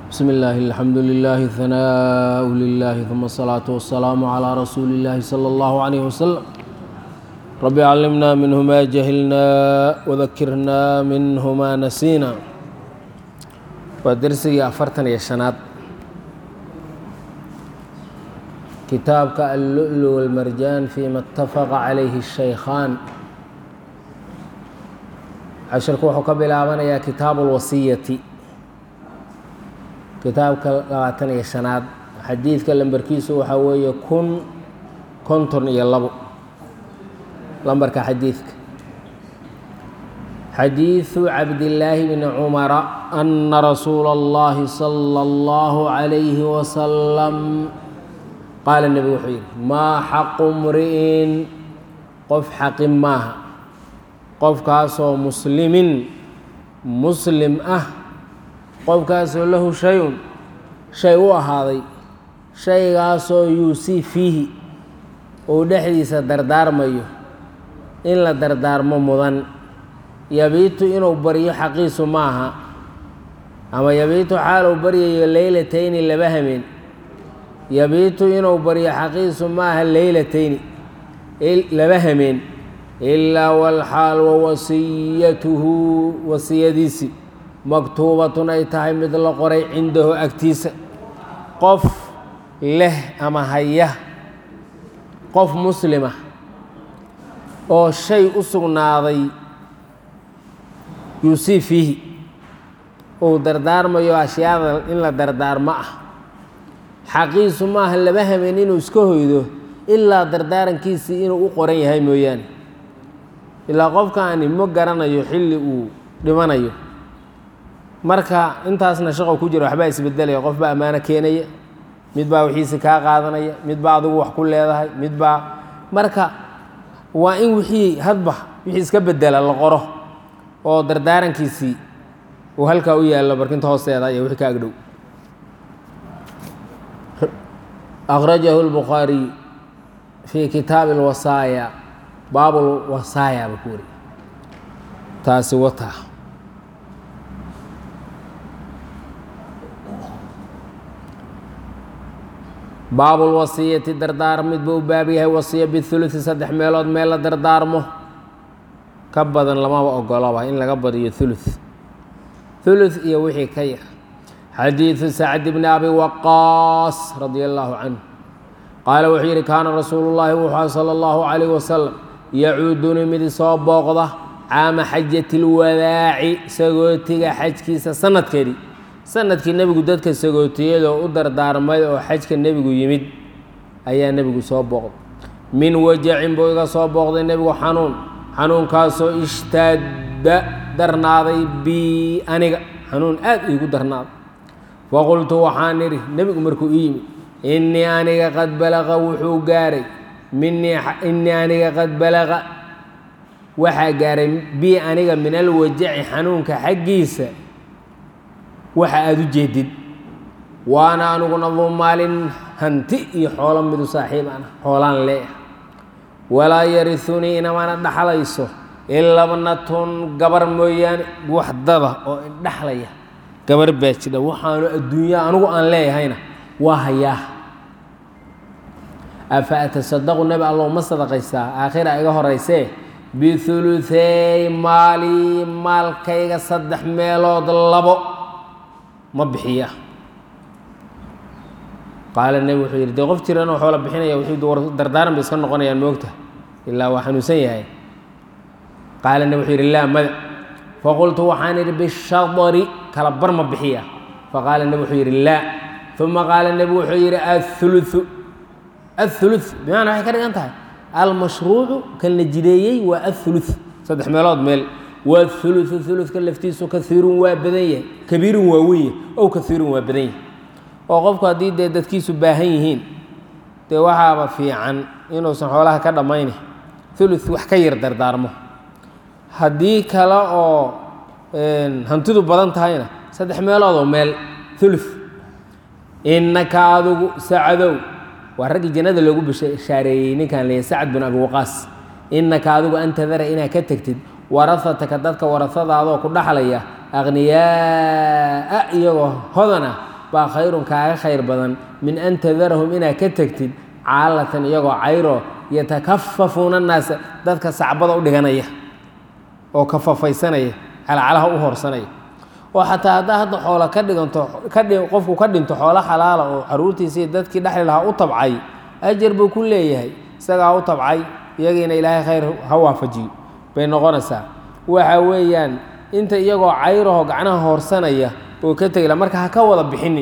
بسم الله الحمد لله ثناء لله ثم الصلاة والسلام على رسول الله صلى الله عليه وسلم رب علمنا منه ما جهلنا وذكرنا منه ما نسينا ودرسي أفرتن يا شناد كتابك اللؤلؤ والمرجان فيما اتفق عليه الشيخان cashirku wuxuu ka bilaabanayaa kitaabu اlwasiyati kitaabka labaatan iyo shanaad xadiidka lambarkiisu waxaa weeye kun konton iyo labo lambarka xadiidka xadiiثu cabdillaahi bni cumara ana rasuula اllahi salى اllahu عalayhi wasalam qaala nebigu wuxuu yidhi maa xaqu mri'in qof xaqin maaha qofkaasoo muslimin muslim ah qofkaasoo lahu shay-un shay u ahaaday shaygaasoo yuusii fiihi uu dhexdiisa dardaarmayo in la dardaarmo mudan yabiitu inuu baryo xaqiisu maaha ama yabiitu xaaluu baryayo leylatayni laba hameen yabiitu inuu baryo xaqiisu maaha leylatayni laba hameen ilaa walxaal wa wasiyatuhu wasiyadiisii maktuubatun ay tahay mid la qoray cindahu agtiisa qof leh ama haya qof muslima oo shay u sugnaaday yuusii fiihi uu dardaarmayo ashyaada in la dardaarmo ah xaqiisu maaha laba hameen inuu iska hoydo ilaa dardaarankiisii inuu u qoran yahay mooyaane ilaa qofkaani ma garanayo xilli uu dhimanayo marka intaasna shaqo ku jira waxbaa isbedelaya qof baa ammaano keenaya mid baa wixiisi kaa qaadanaya mid baa adigu wax ku leedahay mid baa marka waa in wixii hadba wixii iska bedela la qoro oo dardaarankiisii uu halkaa u yaallo barkinta hoosteeda iyo wixii ka agdhow akhrajahu lbukhaariy fii kitaabi alwasaaya baabul wasaaya ba ku wari taasi wata baabul wasiyati dardaar mid buu u baab yahay wasiya bihulusi saddex meelood meel la dardaarmo ka badan lamaba ogolaba in laga badiyo thuluth thuluth iyo wixii ka yar xadiidu sacd bni abi waqaas radia allaahu canhu qaala wuxuu yidhi kaana rasuulu llaahi wuxua sala allahu calayh wasalam yacuuduni mid soo booqda caama xajati lwadaaci sagootiga xajkiisa sanadkeedii sanadkii nebigu dadka sagootiyadoo u dardaarmay oo xajka nebigu yimid ayaa nebigu soo booqday min wajacin buu iga soo booqday nebigu xanuun xanuunkaasoo ishtaadda darnaaday bii aniga xanuun aad iigu darnaaday faqultu waxaan idhi nebigu markuu ii yimid innii aniga qad balaqa wuxuu gaaray minii innii aniga qad balaqa waxaa gaaray bii aniga min alwajaci xanuunka xaggiisa waxa aada u jeedid waana aniguna duu maalin hanti iyo xoolo midu saaxiib ana xoolaan leeah walaa yarisunii inamana dhaxlayso ilabnatun gabar mooyaane waxdada oo indhaxlaya gabar baa jidha waxaanu adduunya anigu aan leeyahayna waa hayaa afa atasadaqu nebi allow ma sadaqaysaa aakhira iga horaysee bihuluthey maali maalkayga saddex meelood labo ma bixiya qaala nebi wuxuu yidhi dee qof jiran oo xoola bixinaya wuxuu dardaaran bay iska noqonayaan moogta ilaa waa xanuunsan yahay qaala nebi wuxuu yidhi laa mada faqultu waxaan idhi bishadari kala bar ma bixiya faqaala nebi wuxuu yidhi laa uma qaala nebi wuxuu yidhi athuluthu athuluth bimacna waxay ka dhigan tahay almashruucu kan la jideeyey waa athuluth saddex meelood meel wathuluthu thuluthka laftiisu kaiirun waa badan yahay kabiirun waa weyn yahay ow kaiirun waa badan yahay oo qofku haddii dee dadkiisu baahan yihiin dee waxaaba fiican inuusan xoolaha ka dhammayni thuluth wax ka yar dardaarmo haddii kale oo hantidu badan tahayna saddex meelood oo meel thuluth innaka adigu sacadow waa raggii jannada loogu bishaareeyey ninkan leeyahy sacad bin abi waqaas innaka adigu antadara inaad ka tegtid warahataka dadka warahadaadoo ku dhaxlaya akhniyaaa iyagoo hodana baa khayrun kaaga khayr badan min an tadarahum inaad ka tegtid caalatan iyagoo cayro yatakafafuuna annaasa dadka sacbada u dhiganaya oo kafafaysanaya calacalaha u horsanaya oo xataa haddaa hadda xoola ka dhiganto kadhi qofku ka dhinto xoolo xalaala oo caruurtiisii dadkii dhexli lahaa u tabcay ajar buu ku leeyahay isagaa u tabcay iyagiina ilaahay khayr ha waafajiyo bay noqonaysaa waxa weeyaan inta iyagoo cayraho gacnaha hoorsanaya oo ka tegila marka ha ka wada bixinin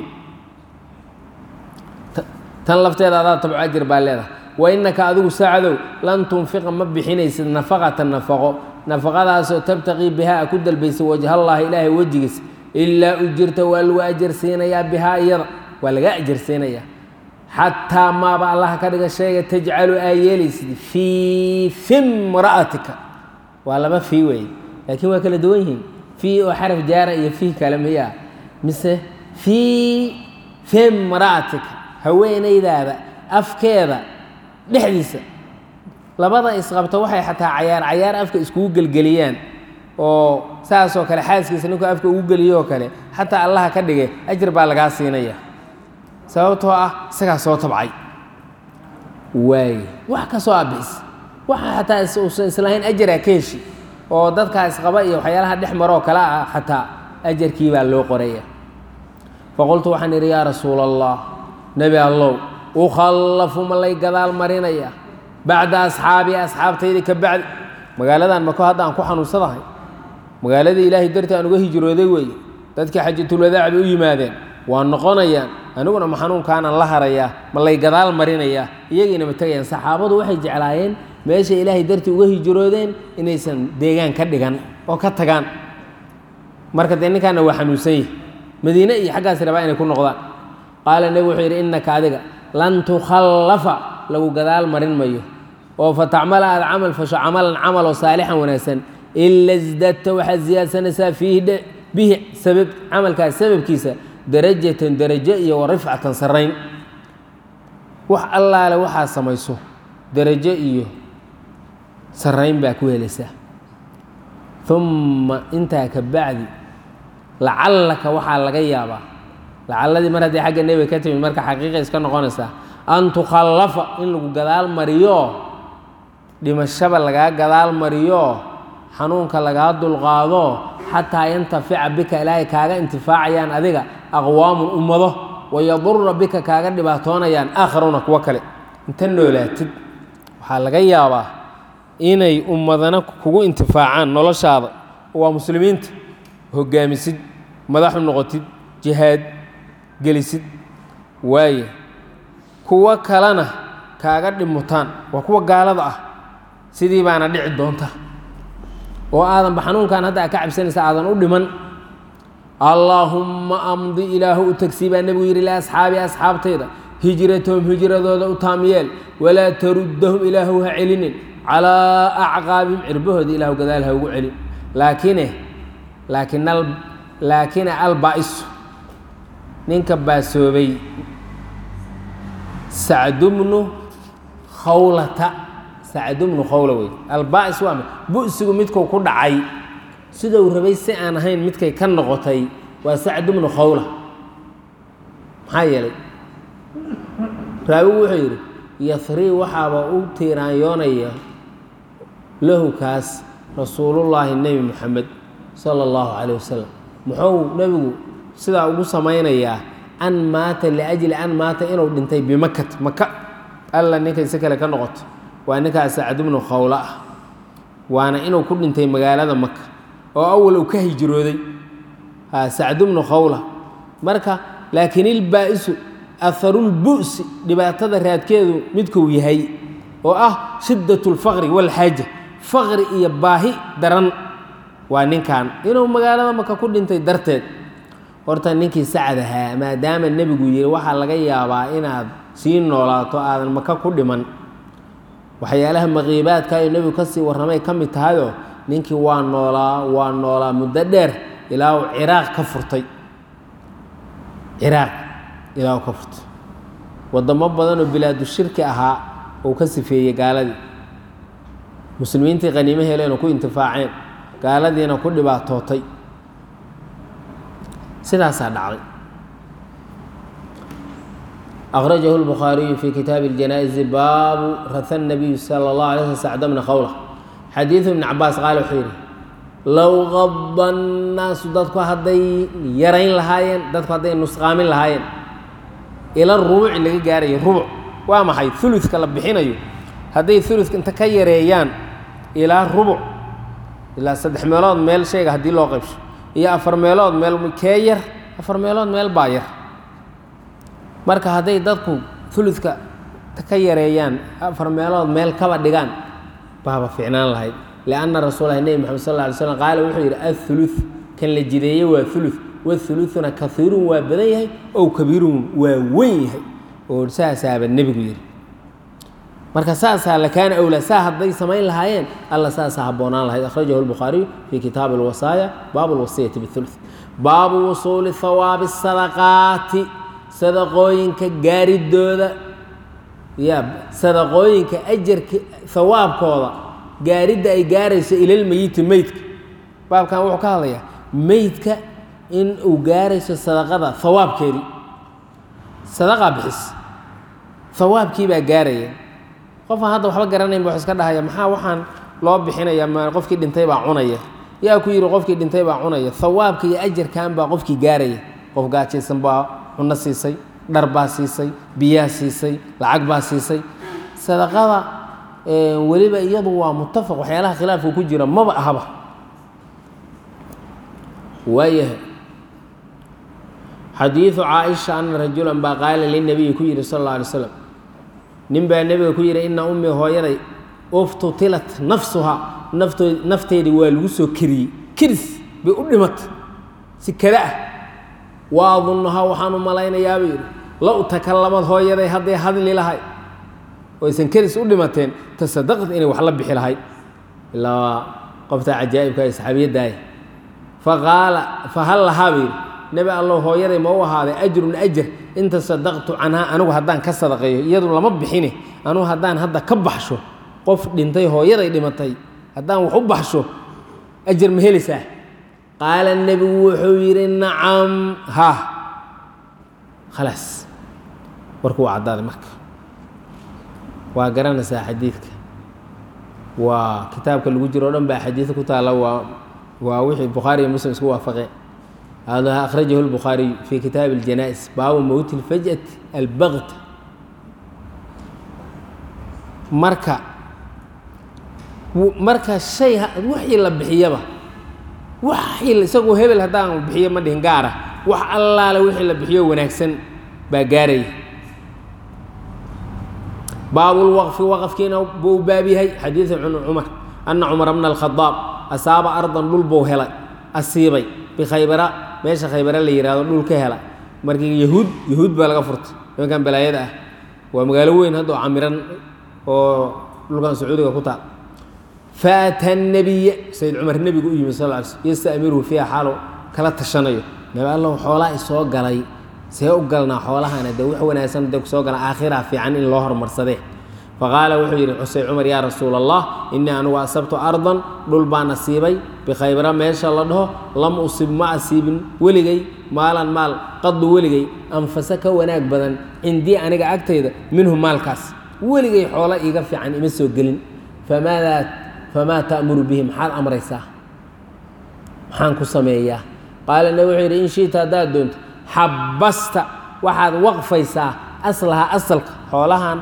tan lafteeda adaa tabco ajir baa leedahay wa innaka adigu saacadow lan tunfiqa ma bixinaysid nafaqatan nafaqo nafaqadaasoo tabtaqii bihaa a ku dalbaysay wajhallaahi ilaahay wejigiis ilaa ujirta waa lagu ajar siinayaa bihaa iyada waa laga ajar siinayaa xataa maaba allaha ka dhiga sheega tajcalu aa yeelaysid fii fimra'atika waa laba fii weeye laakiin waa kala duwan yihiin fii oo xaraf jaara iyo fii kale miyaa mise fii fimra'atika haweenaydaada afkeeda dhexdiisa labada isqabta waxay xataa cayaar cayaar afka iskugu gelgeliyaan oo saasoo kale xaaskiisa ninkuu afka ugu geliyo oo kale xataa allaha ka dhigay ajir baa lagaa siinaya sababtoo ah isagaa soo tabcay waaye wax ka soo abixis waxa xataa uusan islahayn ajaraa ka heshi oo dadkaa isqaba iyo waxyaalaha dhex maroo kale ah xataa ajarkii baa loo qoraya faqultu waxaan idhi yaa rasuula allah nebi allow ukhallafu ma lay gadaal marinaya bacda asxaabii asxaabtaydi ka bacdi magaaladan mako hadda aan ku xanuunsadahay magaaladii ilaahay dartii aan uga hijrooday weeye dadkii xajatulwadaac bay u yimaadeen waa noqonayaan aniguna ma xanuunkaanan la harayaa ma lay gadaal marinayaa iyagiina ma tegayaan saxaabadu waxay jeclaayeen meeshay ilaahay dartii uga hijroodeen inaysan deegaan ka dhigan oo ka tagaan marka dee ninkaana waa xanuunsan yahi madiine iyo xaggaas rabaa inay ku noqdaan qaala nebigu wuxuu yidhi innaka adiga lan tukhallafa lagu gadaal marin mayo oo fa tacmala aada camal fasho camalan camal oo saalixan wanaagsan ila isdadta waxaad siyaadsanaysaa fiihi bihi sabab camalkaas sababkiisa darajatan darajo iyo wa rifcatan sarrayn wax allaale waxaad samayso darajo iyo sarrayn baa ku helaysaa umma intaa ka bacdi lacallaka waxaa laga yaabaa lacalladii mar haddii xagga nebiga ka timid marka xaqiiqa iska noqonaysaa an tukhallafa in lagu gadaal mariyo dhimashaba lagaa gadaal mariyo xanuunka lagaa dulqaado xataa yantafica bika ilaahay kaaga intifaacayaan adiga aqwaamun ummado wayadura bika kaaga dhibaatoonayaan aakharuuna kuwo kale inta noolaatid waxaa laga yaabaa inay ummadana kugu intifaacaan noloshaada waa muslimiinta hogaamisid madaxu noqotid jihaad gelisid waaye kuwo kalena kaaga dhimutaan waa kuwa gaalada ah sidii baana dhici doonta oo aadanba xanuunkan hadda a ka cabsanaysa aadan u dhiman allaahumma amdi ilaahu u tagsii baa nebigu yidhi liasxaabi asxaabtayda hijratahum hijradooda u taamyeel walaa taruddahum ilaahu ha celinin calaa acqaabihim cirbahooda ilaahu gadaal ha ugu celin laakine laakin laakina albaa'isu ninka baasoobay sacdubnu khawlata sacdubnu khawla wey albaa'is waa bu'sigu midkuu ku dhacay siduu rabay si aan ahayn midkay ka noqotay waa sacdubnu khawla maxaa yeelay raawigu wuxuu yidhi yahrii waxaaba u tiiraanyoonaya lahu kaas rasuulullaahi nebi moxamed sala allahu calayh wasalam muxuu nebigu sidaa ugu samaynayaa an maata liajli an maata inuu dhintay bimakat maka alla ninkay si kale ka noqoto waa ninkaas sacdubnu khawla ah waana inuu ku dhintay magaalada maka oo awal uu ka hijrooday sacdubnu khawla marka laakiin ilbaa'isu aharulbu'si dhibaatada raadkeedu midkuu yahay oo ah shiddat lfaqri walxaaja faqri iyo baahi daran waa ninkan inuu magaalada maka ku dhintay darteed horta ninkii sacad ahaa maadaama nebigu yidhi waxaa laga yaabaa inaad sii noolaato aadan maka ku dhiman waxyaalaha maqiibaadka ayuu nebigu ka sii warramay ka mid tahayoo ninkii waa noolaa waa noolaa muddo dheer ilaa uu ciraaq ka furtay ciraaq ilaa uu ka furtay waddamo badanoo bilaadu shirki ahaa uu ka sifeeyey gaaladii muslimiintii qaniimo heleenoo ku intifaaceen gaaladiina ku dhibaatootay sidaasaa dhacday akhrajahu lbukhaariyu fi kitaabi اljanaa'izi baabu raha nabiyu sala اllah alay sl sacda bna khawla xadiidu ibni cabaas qaale wuxuu yidhi low qaba nnaasu dadku hadday yarayn lahaayeen dadku hadday nusqaamin lahaayeen ila rubuci laga gaarayo rubuc waa maxay uludka la bixinayo hadday uludka inta ka yareeyaan ilaa rubuc ilaa saddex meelood meel shayga haddii loo qaybsho iyo afar meelood meel kee yar afar meelood meel baa yar marka hadday dadku uludka ka yareeyaan afar meelood meel kaba dhigaan baaba ficnaan lahayd lianna rasuulahi nebi moxamed sal lla alay slam qaala wuxuu yidhi athuluth kan la jideeye waa thuluth wathuluthuna kaiirun waa badan yahay ow kabiirun waa weyn yahay oo saasaaba nebigu yidhi marka saasaa lakaana awlaa saa hadday samayn lahaayeen alla saasaa habboonaan lahayd akhrajahu lbukhaariyu fii kitaabi alwasaaya baabu alwasiyati bithuluth baabu wusuuli hawaabi sadaqaati sadaqooyinka gaaridooda ya sadaqooyinka ajarka hawaabkooda gaaridda ay gaarayso ilalmeyiti meydka baabkan wuxuu ka hadlayaa meydka in uu gaarayso sadaqada hawaabkeedii sadaqaa bixis hawaabkii baa gaaraya qofaan hadda waxba garanayn ba wax iska dhahaya maxaa waxaan loo bixinaya ma qofkii dhintay baa cunaya yaa ku yidhi qofkii dhintay baa cunaya hawaabka iyo ajarkan baa qofkii gaaraya qof gaajaysan baa cunno siisay dhar baa siisay biyaa siisay lacag baa siisay sadaqada weliba iyadu waa mutafaq waxyaalaha khilaafka ku jira maba ahaba waayahay xadiidu caaisha ana rajulan baa qaala linabiyi ku yidhi sal alla alay slam nin baa nebiga ku yidhi ina ummi hooyaday uftutilat nafsuhaa naftood nafteedii waa lagu soo keriyey keris bay u dhimatay si kada ah wa adunnuhaa waxaan u malaynayaaba yidhi low takalamad hooyaday hadday hadli lahay oo aysan keris u dhimateen tasadaqad inay wax la bixi lahayd ilaa qofta cajaa'ibka ee saxaabiyaddaay faqaala fahal lahaa ba yidhi nebi allow hooyaday ma u ahaaday ajrun ajar in tasadaqtu canhaa anigu haddaan ka sadaqeeyo iyadu lama bixine anugu haddaan hadda ka baxsho qof dhintay hooyaday dhimatay haddaan wax u baxsho ajar ma helaysaa qaala nebigu wuxuu yidhi nacam ha khalaas warku waa caddaaday marka waa garanaysaa xadiidka waa kitaabka lagu jiro o dhan baa xadiid ku taalla waa waa wixii bukhaari iyo muslim isku waafaqeen hada akhrajahu lbukhaariyu fii kitaabi اljana'is baabu mowti اlfaj'ati albagt marka marka shay wixii la bixiyaba waxii isagoo hebel haddaan bixiyo ma dhihin gaara wax allaale wixii la bixiyo wanaagsan baa gaaraya baabulwaqfi waqafkiina buu baab yahay xadiidu cumar ana cumar bna alkhadaab asaaba ardan dhul buu helay asiibay bikhaybara meesha khaybara la yihahdo dhul ka hela markii yahuud yahuud baa laga furtay nimankan balaayada ah waa magaalo weyn hadda oo camiran oo dhulkan sacuudiga ku taal faata nabiya sayid cumar nebigu u yimi sal ly slm yastamiruhu fiiha xaalo kala tashanayo nabi allow xoolaa isoo galay see u galnaa xoolahana dee wax wanaagsan dee kusoo gala aakhiraa fiican in loo hormarsadee faqaala wuxuu yidhi xusey cumar yaa rasuula allah innii anugu asabtu ardan dhul baa nasiibay bikhaybara meesha la dhaho lam usib ma asiibin weligay maalan maal qadu weligay anfasa ka wanaag badan cindii aniga agtayda minhu maalkaas weligay xoolo iiga fiican ima soo gelin famaadaa famaa ta'muru bihi maxaad amraysaa maxaan ku sameeyaa qaala nabi wuxuu yidhi in shiita haddaad doonto xabasta waxaad waqfaysaa aslaha asalka xoolahan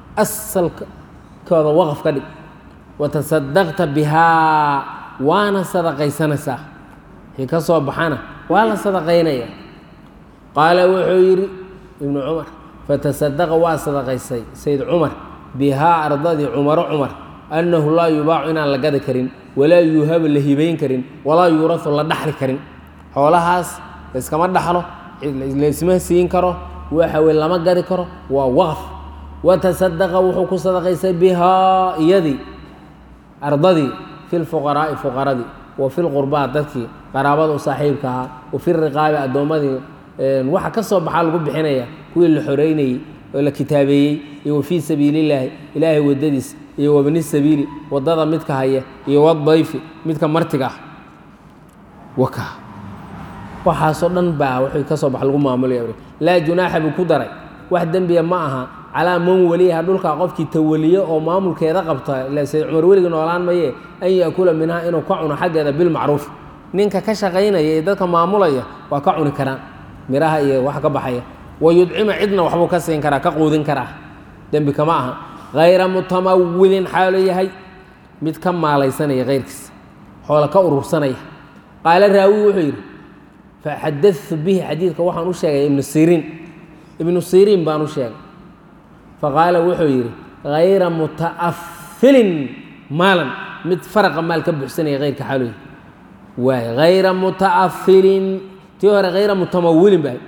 asalkooda waqaf ka dhig watasadaqta bihaa waana sadaqaysanaysaa wixii ka soo baxana waa la sadaqaynaya qaala wuxuu yidhi ibnu cumar fatasadaqa waa sadaqaysay sayd cumar bihaa ardadii cumaro cumar annahu laa yubaacu inaan la gadi karin walaa yuuhabu la hibayn karin walaa yuurahu la dhaxli karin xoolahaas layskama dhaxlo laysma siin karo waxa weye lama gadi karo waa waqf watasadaqa wuxuu ku sadaqaysay bihaa iyadii ardadii fi lfuqaraa'i fuqaradii wa fi lqurbaa dadkii qaraabada u saaxiibka ahaa wa fi riqaabi addoommadii waxa ka soo baxaa lagu bixinaya kuwii la xoreynayey oo la kitaabeeyey iyo wa fii sabiilillaahi ilaahay waddadiis iyo wabni sabiili waddada midka haya iyo wadayfi midka martiga ah waka waxaasoo dhan baa wixii ka soo baxa lagu maamulaya laa junaaxa buu ku daray wax dembiya ma aha calaa man weliyaha dhulkaa qofkii tawaliyo oo maamulkeeda qabta ila sayd cumar weliga noolaan maye an yaakula minhaa inuu ka cuno xaggeeda bilmacruuf ninka ka shaqaynaya ee dadka maamulaya waa ka cuni karaan miraha iyo wax ka baxaya wa yudcima cidna waxbuu ka siin karaa ka quudin karaa dembi kama aha hayra mutamawilin xaalo yahay mid ka maalaysanaya keyrkiis xoola ka urursanaya qaala raawi wuxuu yidhi faxadatu bihi xadiidka waxaan u sheegay ibnu siriin ibnu siriin baan u sheegay faqaala wuxuu yidhi hayra muta'afilin maalan mid faraqa maal ka buxsanaya keyrka xaalo yahay waay hayra muta'afilin tii hore hayra mutamawilin ba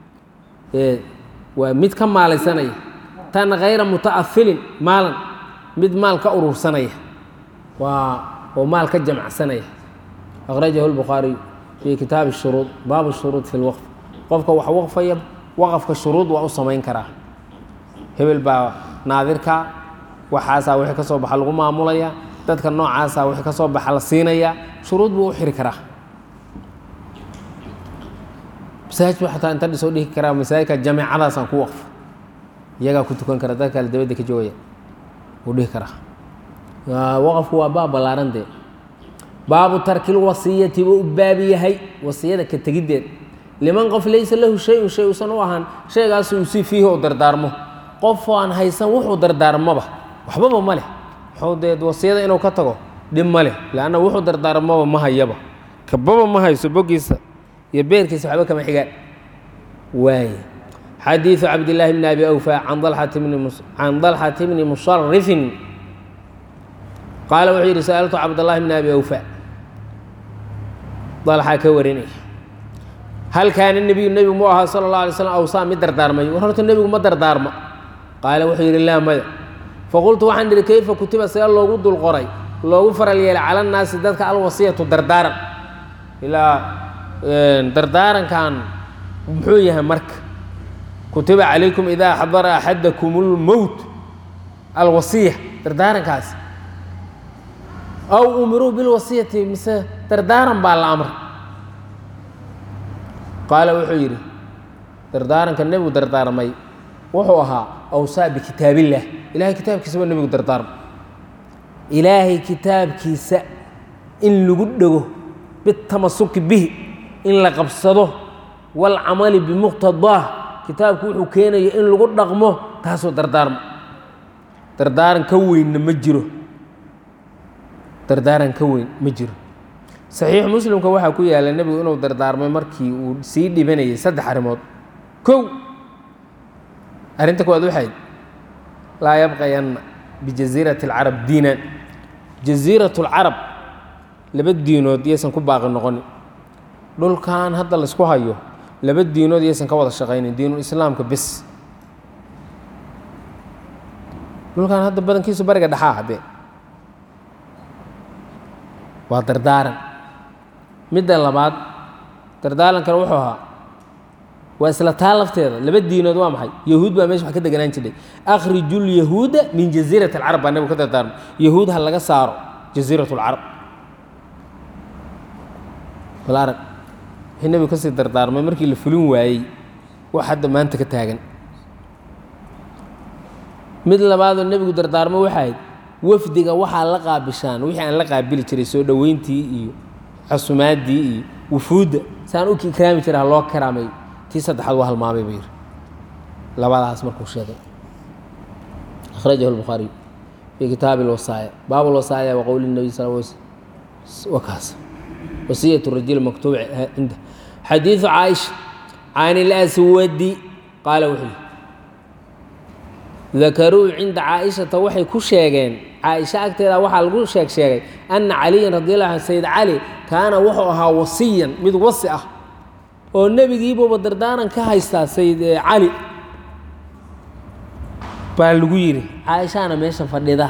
waa mid ka maalaysanaya tan hayra muta'afilin maalan mid maal ka urursanaya waa oo maal ka jamacsanaya akhrajahu lbukhaariyu fii kitaabi shuruud baabu shuruud fi lwaqf qofka wax waqfaya waqafka shuruud waa u samayn karaa hebel baa naadirka waxaasaa wixii ka soo baxa lagu maamulaya dadka noocaasaa wixii ka soo baxa la siinaya shuruud buu u xiri karaa masaajid buu xataa inta dhisoo dhihi karaa masaajidka jameecadaasaan ku waqfo iyagaa ku tukan kara dad kale dabadda ka joogaya wuu dhihi karaa waqafku waa baab ballaaran dee baabu tarkil wasiyati buu u baabi yahay wasiyada ka tegiddeed liman qof laysa lahu shay-un shay uusan u ahaan shaygaasu usii fiihi oo dardaarmo qof aan haysan wuxuu dardaarmoba waxbaba ma leh wuxuu dee wasiyada inuu ka tago dhib ma leh leanna wuxuu dardaarmoba ma hayaba kababa ma hayso boggiisa iyo beerkiisa waxba kama xigaan waay xadiiثu cabdillaahi bni abi awfa can dalxati bni musarifin qaala wuxuu yidhi sa'altu cabdاllahi bni abi awfa dalxaa ka warinaya hal kaana nebiyu nebigu mu ahaa sala اllah alay slam awsaa mid dardaarmay war horta nebigu ma dardaarma qaala wuxuu yidhi laa maya faqultu waxaan idhi kayfa kutiba see loogu dul qoray loogu faral yeelay cala nnaasi dadka alwasiyatu dardaaran ilaa dardaarankan muxuu yahay marka kutiba calaykum idaa xadara axadakum اlmowt alwasiya dardaarankaas aw umiruu bilwasiyati mise dardaaran baa la amray qaala wuxuu yidhi dardaaranka nebigu dardaarmay wuxuu ahaa awsaa bikitaabillaah ilahay kitaabkiisa waa nebigu dardaarmay ilaahay kitaabkiisa in lagu dhego bitamasuki bihi in la qabsado waalcamali bimuqtadaah kitaabku wuxuu keenaya in lagu dhaqmo taasoo dardaarmo dardaaran ka weynna ma jiro dardaaran ka weyn ma jiro saxiix muslimka waxaa ku yaalla nebigu inuu dardaarmay markii uu sii dhibanayay saddex arrimood kow arrinta koowaad waxayd laa yabqayanna bijasiirati alcarab diinan jasiiratu lcarab laba diinood yaysan ku baaqi noqonin dhulkan hadda laysku hayo laba diinood yaysan ka wada shaqaynin diinul islaamka bes dhulkan hadda badankiisu bariga dhexaa haddee waa dardaaran midda labaad dardaarankana wuxuu ahaa waa isla taa lafteeda laba diinood waa maxay yahuud baa meesha wax ka deganaan jiray akhriju lyahuuda min jasiirat alcarab baa nebigu ka dardaarmay yahuud ha laga saaro jasiirat alcarab bal arag wixii nebigu kasii dardaarmay markii la fulin waayey wax hadda maanta ka taagan mid labaadoo nebigu dardaarmay waxaa ahayd wafdiga waxaa la qaabishaan wixii aan la qaabili jiray soo dhoweyntii iyo casumaadii iyo wufuudda saan u ikraami jiray ha loo karaamay tii saddexaad waa halmaamay buu yidhi labadaas markuu sheegay akhrajahu lbukhaariy fii kitaabi lwasaaya baabu lwasaaya wa qowli nabiy sal wakaas wasiyat rajul maktuub cinda xadiidu caaisha can ilaswadi qaala wuxuu yidhi dakaruu cinda caaishata waxay ku sheegeen caaisha agteeda waxaa lagu sheeg sheegay ana caliyan radi allahu an sayid cali kaana wuxuu ahaa wasiyan mid wasi ah oo nebigiibuuba dardaaran ka haystaa sayid cali baa lagu yidhi caaishaana meesha fadhida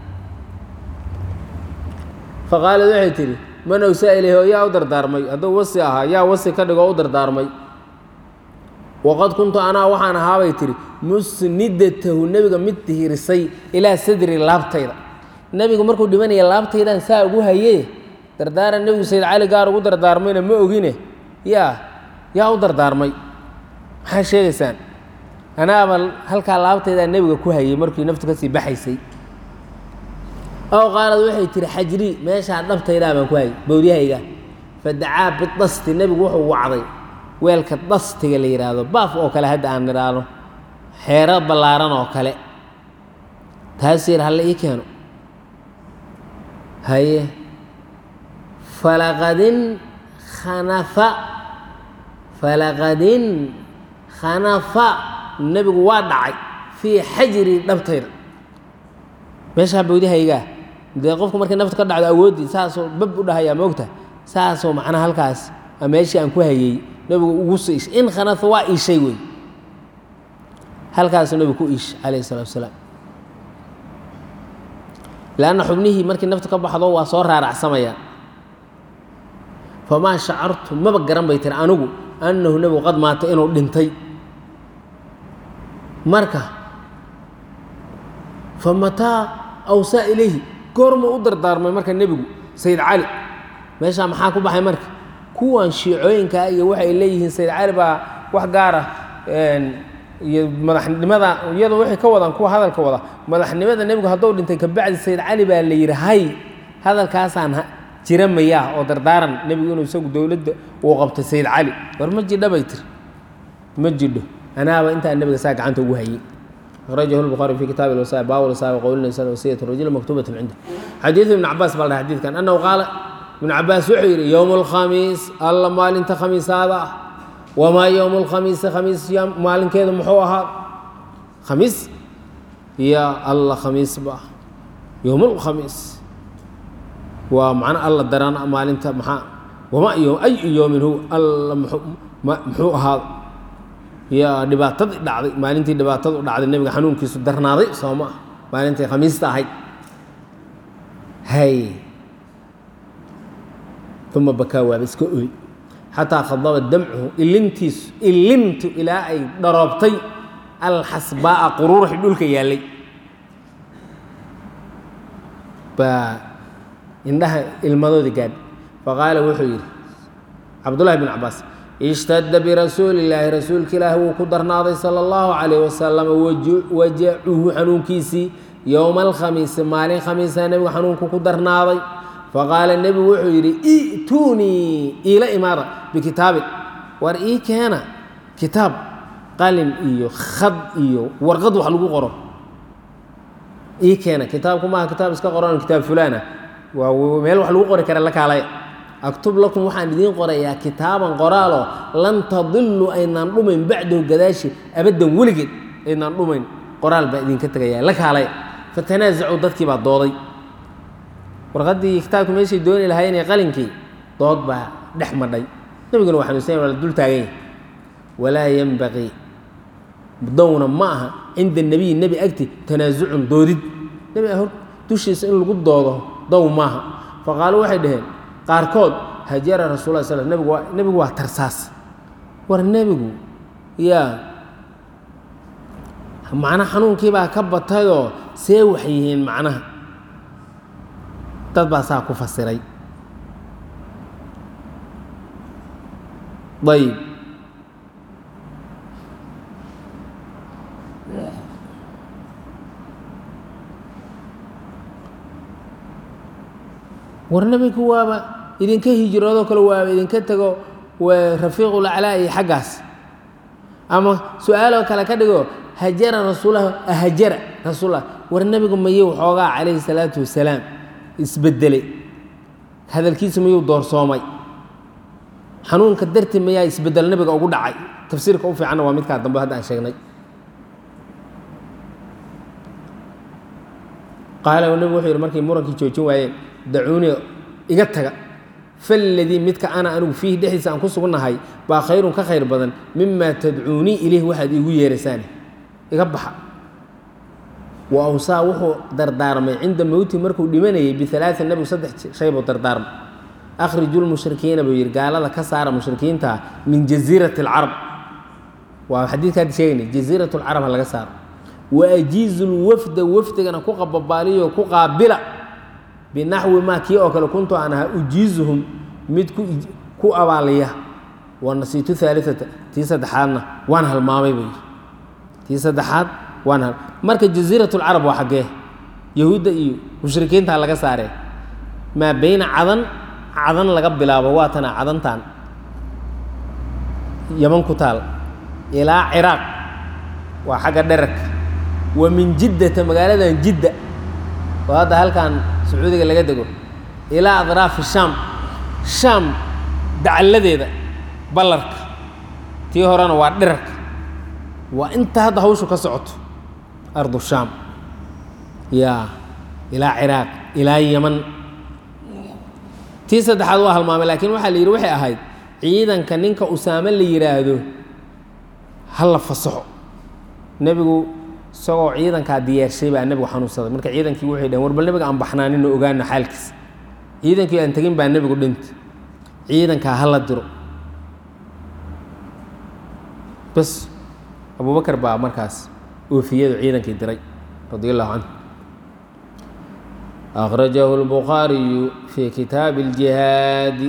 faqaalad waxay tidhi man awsaa ilayhi oo yaa u dardaarmay hadduu wasi ahaa yaa wasi ka dhigoo u dardaarmay waqad kuntu anaa waxaan ahaabay tihi musnidatahu nebiga mid tihirisay ilaa sadri laabtayda nebigu markuu dhimanaya laabtaydaan saa ugu haye dardaaran nebigu sayid cali gaar ugu dardaarmayna ma ogine yaa yaa u dardaarmay maxaa sheegaysaan anaaba halkaa laabtaydaa nebiga ku hayay markii naftu kasii baxaysay ow qaalad waxay tihi xajrii meeshaa dhabtaydaa baan ku hayay bowdyahayga fadacaa bidasti nebigu wuxuu wacday weelka dastiga la yidhaahdo baaf oo kale hadda aan nidhaahno xeero ballaaran oo kale taas yar halle ii keeno haye falaqadin khanafa falaqadin khanafa nebigu waa dhacay fii xajri dhabtayda meeshaa bowdahaygaa dee qofku markay naftu ka dhacdo awooddii saasoo bab u dhahayaa moogta saasoo macnaha halkaas a meeshii aan ku hayey nebigu ugu soo ishay in khanafa waa iishay wey halkaasuu nebigu ku iishay calayhi salatu wasalaam lanna xubnihii markii naftu ka baxdo waa soo raaracsamayaan famaa shacartu maba garan bay tiri anigu annahu nebigu qad maata inuu dhintay marka fa mataa awsaa ilayhi goormuu u dardaarmay marka nebigu sayid cali meeshaa maxaa ku baxay marka kuwan shiicooyinkaa iyo waxay leeyihiin sayid cali baa wax gaara iyo madaxnimada iyadoo waxay ka wadaan kuwa hadalka wada madaxnimada nebigu hadduu dhintay kabacdi sayid cali baa la yidhi hay hadalkaasaan jira mayaa oo dardaaran nebigu inuu isagu dowladda uu qabtay sayid cali war ma jidha bay tiri ma jidho anaaba intaa nebiga saa gacanta ugu hayey akhrajahu lbukhaari fi kitaabi lwasaaya baab lwasaaya qowlina sana wasiyat rajul maktubatun cinda xadiidu ibn cabaas baa la dhahay xadiidkan annahu qaala ibn cabaas wuxuu yidhi yowmu alkhamiis alla maalinta khamiisaada ah wamaa yowmu lkhamiisi khamiis maalinkeedu muxuu ahaa khamiis ya alla khamiis ba yowm lkhamiis waa macna alla daraan maalinta maxaa wama yo ayu yowmin hu alla muxuu ahaa ya dhibaatadii dhacday maalintii dhibaatadu dhacday nebiga xanuunkiisu darnaaday soo ma ah maalintii khamiista ahayd hay uma bakaa waaba iska oy xataa khadaba damcuhu ilintiisu ilintu ilaa ay dharoobtay alxasbaa'a quruuruxi dhulka yaallay baa indhaha ilmadoodi gaadh faqaala wuxuu yidhi cabdullahi bn cabaas ishtadda birasuuli illaahi rasuulka ilaahi wuu ku darnaaday sala allahu calayh wasalam wajacuhu xanuunkiisii yowma alkhamiisi maalin khamiisa nebigu xanuunku ku darnaaday faqaala nebigu wuxuu yidhi i'tuunii iila imaada bikitaabin war ii keena kitaab qalin iyo khad iyo warqad wax lagu qoro ii keena kitaabku maaha kitaab iska qoran kitaab fulaana waa meel wax lagu qori kara la kaalaya aktub lakum waxaan idiin qorayaa kitaaban qoraaloo lan tadiluu aynaan dhumayn bacdahu gadaashi abaddan weligeed aynaan dhumayn qoraal baa idinka tegaya la kaalaya fatanaazacuu dadkii baa dooday warqaddii kitaabka meeshay dooni lahaayeen ee qalinkii dood baa dhex madhay nebiguna waa xanuunsanya waa la dul taagan yahay walaa yenbaqii downa ma aha cinda nebiyi nebi agti tanaasucun doodid nebi hor dushiisa in lagu doodo dow maaha faqaaluu waxay dhaheen qaarkood hajara rasul l sl nebigu waa nebigu waa tarsaas war nebigu yaa macnaha xanuunkii baa ka batayoo see wax yihiin macnaha dad baa saa ku fasiray ayb war nebinku waaba idinka hijroodoo kale waaba idinka tego rafiiqulaclaa iyo xaggaas ama su-aaloo kale ka dhigo hajara rasuulah hajara rasuulah war nebigu mayuu xoogaa calayhi salaatu wasalaam isbedelay hadalkiisa mayuu doorsoomay xanuunka darti mayaa isbedel nebiga ugu dhacay tafsiirka u fiicanna waa midkaa dambe hadda aan sheegnay qaala nebigu wuxuu yidhi markay murankii joojin waayeen dacuunii iga taga faladii midka ana anigu fiihi dhexdiisa aan ku sugnahay baa khayrun ka khayr badan mimaa tadcuunii ilayh waxaad iigu yeerasaane iga baxa wa awsaa wuxuu dardaarmay cinda mowti markuu dhimanayay bialaain nebigu saddex shay buu dardaarmay akhriju lmushrikiina buu yidhi gaalada ka saara mushrikiinta min jasiirati alcarab waa xadiidka hadda sheegaynay jasiirat lcarab ha laga saaro wa ajiizu lwafda wafdigana ku qababaaliyo ku qaabila binaxwi maa kii oo kale kuntu aan ahaa ujiizuhum mid ku abaaliya wa nasiitu aaliata tii saddexaadna waan halmaamay buu yidhi tii saddexaad waan hal marka jasiirat lcarab waa xaggee yahuudda iyo mushrikiintaa laga saaree maa beyna cadan cadan laga bilaabo waa tana cadantan yaman ku taal ilaa ciraaq waa xagga dherarka wa min jiddata magaaladan jidda oo hadda halkan sacuudiga laga dego ilaa adraafi shaam shaam dacalladeeda ballarka tii horena waa dhirarka waa inta hadda hawshu ka socoto ardu shaam yaa ilaa ciraaq ilaa yaman tii saddexaad waa halmaamay laakiin waxaa la yidhi waxay ahayd ciidanka ninka usaame la yidhaahdo ha la fasaxo nebigu isagoo ciidankaa diyaarshay baa nebigu xanuunsaday marka ciidankii waxay dhaheen war bal nebiga aan baxnaanino ogaano xaalkiisa ciidankii aan tegin baa nebigu dhintay ciidankaa ha la diro bas abubakar baa markaas oofiyadu ciidankii diray radi allahu canhu akhrajahu اlbukhaariyu fi kitaabi اljihaadi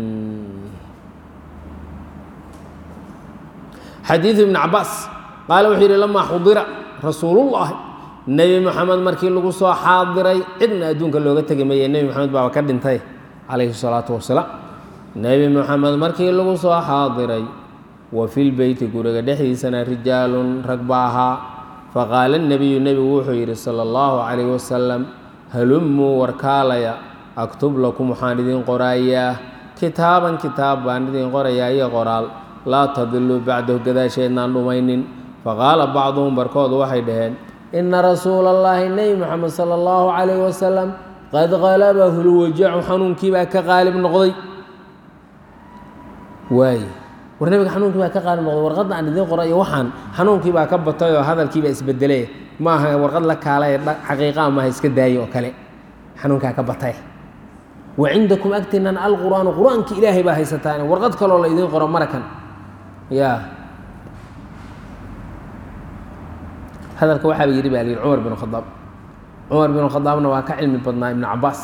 xadiidu ibn cabaas qaala wuxuu yidhi lamaa xudira rasuulullahi nebi moxamed markii lagu soo xaadiray cidna adduunka looga tegi maye nebi moxamed baaba ka dhintay calayhi الsalaatu wasalaam nebi moxamed markii lagu soo xaadiray wa fi lbeyti guriga dhexdiisana rijaalun rag ba ahaa faqaala nebiyu nebigu wuxuu yidhi sala allahu calayh wasalam halumuu warkaalaya aktub lakum waxaan idiin qorayaa kitaaban kitaab baan idiin qorayaa iyo qoraal laa tadiluu bacdahu gadaasheednaan dhumaynin faqaala bacduhum barkoodu waxay dhaheen ina rasuula allahi nebi moxamed sala allahu calayh wasalam qad qalabahu lwajacu xanuunkii baa ka qaalib noqday waay war nebiga xanuunkii baa ka qaalib noqday warqadda aan idiin qoray iyo waxaan xanuunkii baa ka batay oo hadalkii baa isbedelay ma aha warqad la kaalaye xaqiiqaa maaha iska daaye oo kale xanuunkaa ka batay wa cindakum agtinan alqur'aanu qur-aanki ilaahay baa haysataan warqad kaloo la idiin qoro marakan ya hadalka waxaaba yidhi baa la yidhi cumar bin khadaab cumar bin khadaabna waa ka cilmi badnaa ibnu cabaas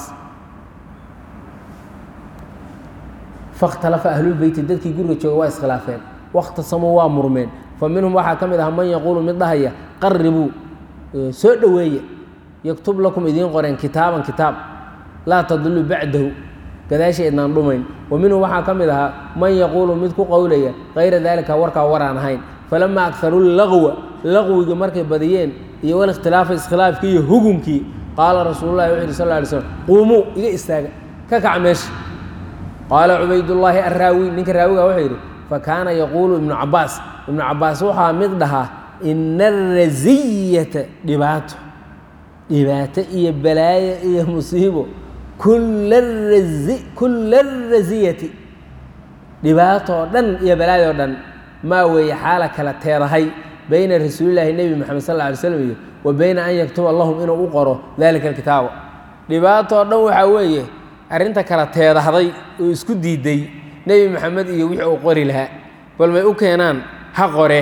fakhtalafa ahlulbeyti dadkii guriga jooga waa iskhilaafeen wakhtasamuu waa murmeen fa minhum waxaa ka mid ah man yaquulu mid dhahaya qaribuu soo dhoweeya yaktub lakum idiin qoreen kitaaban kitaab laa tadiluu bacdahu gadaasheednaan dhumayn wa minhum waxaa ka mid ahaa man yaquulu mid ku qowlaya kayra daalika warkaa waraan ahayn falamaa akharuu lagwa laqwiga markay badiyeen iyo walikhtilaafa iskhilaafkii iyo hugunkii qaala rasuululahi wuxu yidhi sal ly slm quumuu iga istaaga ka kaca meesha qaala cubaydullaahi arraawi ninka raawiga wuxuu yidhi fakaana yaquulu ibnu cabaas ibnu cabaas waxaa mid dhahaa ina arasiyata dhibaato dhibaato iyo balaayo iyo musiibo kulla arasiyati dhibaato oo dhan iyo balaayo o dhan maa weeye xaala kala teedahay bayna rasuulilaahi nebi moxamed sal lla alay slam iyo wa bayna an yaktuba lahum inuu u qoro dalika alkitaaba dhibaato oo dhan waxaa weeye arrinta kala teedahday oo isku diiday nebi moxamed iyo wixii uu qori lahaa bal may u keenaan ha qore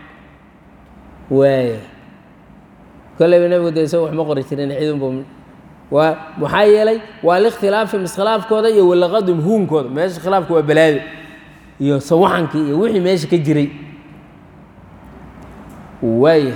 waaya kolleyba nebigu de isaga waxma qori jirin cidunbu waa maxaa yeelay waa likhtilaafihim iskhilaafkooda iyo walaqadum huunkooda meesha khilaafka waa balaado iyo sawaxankii iyo wixii meesha ka jiray waaya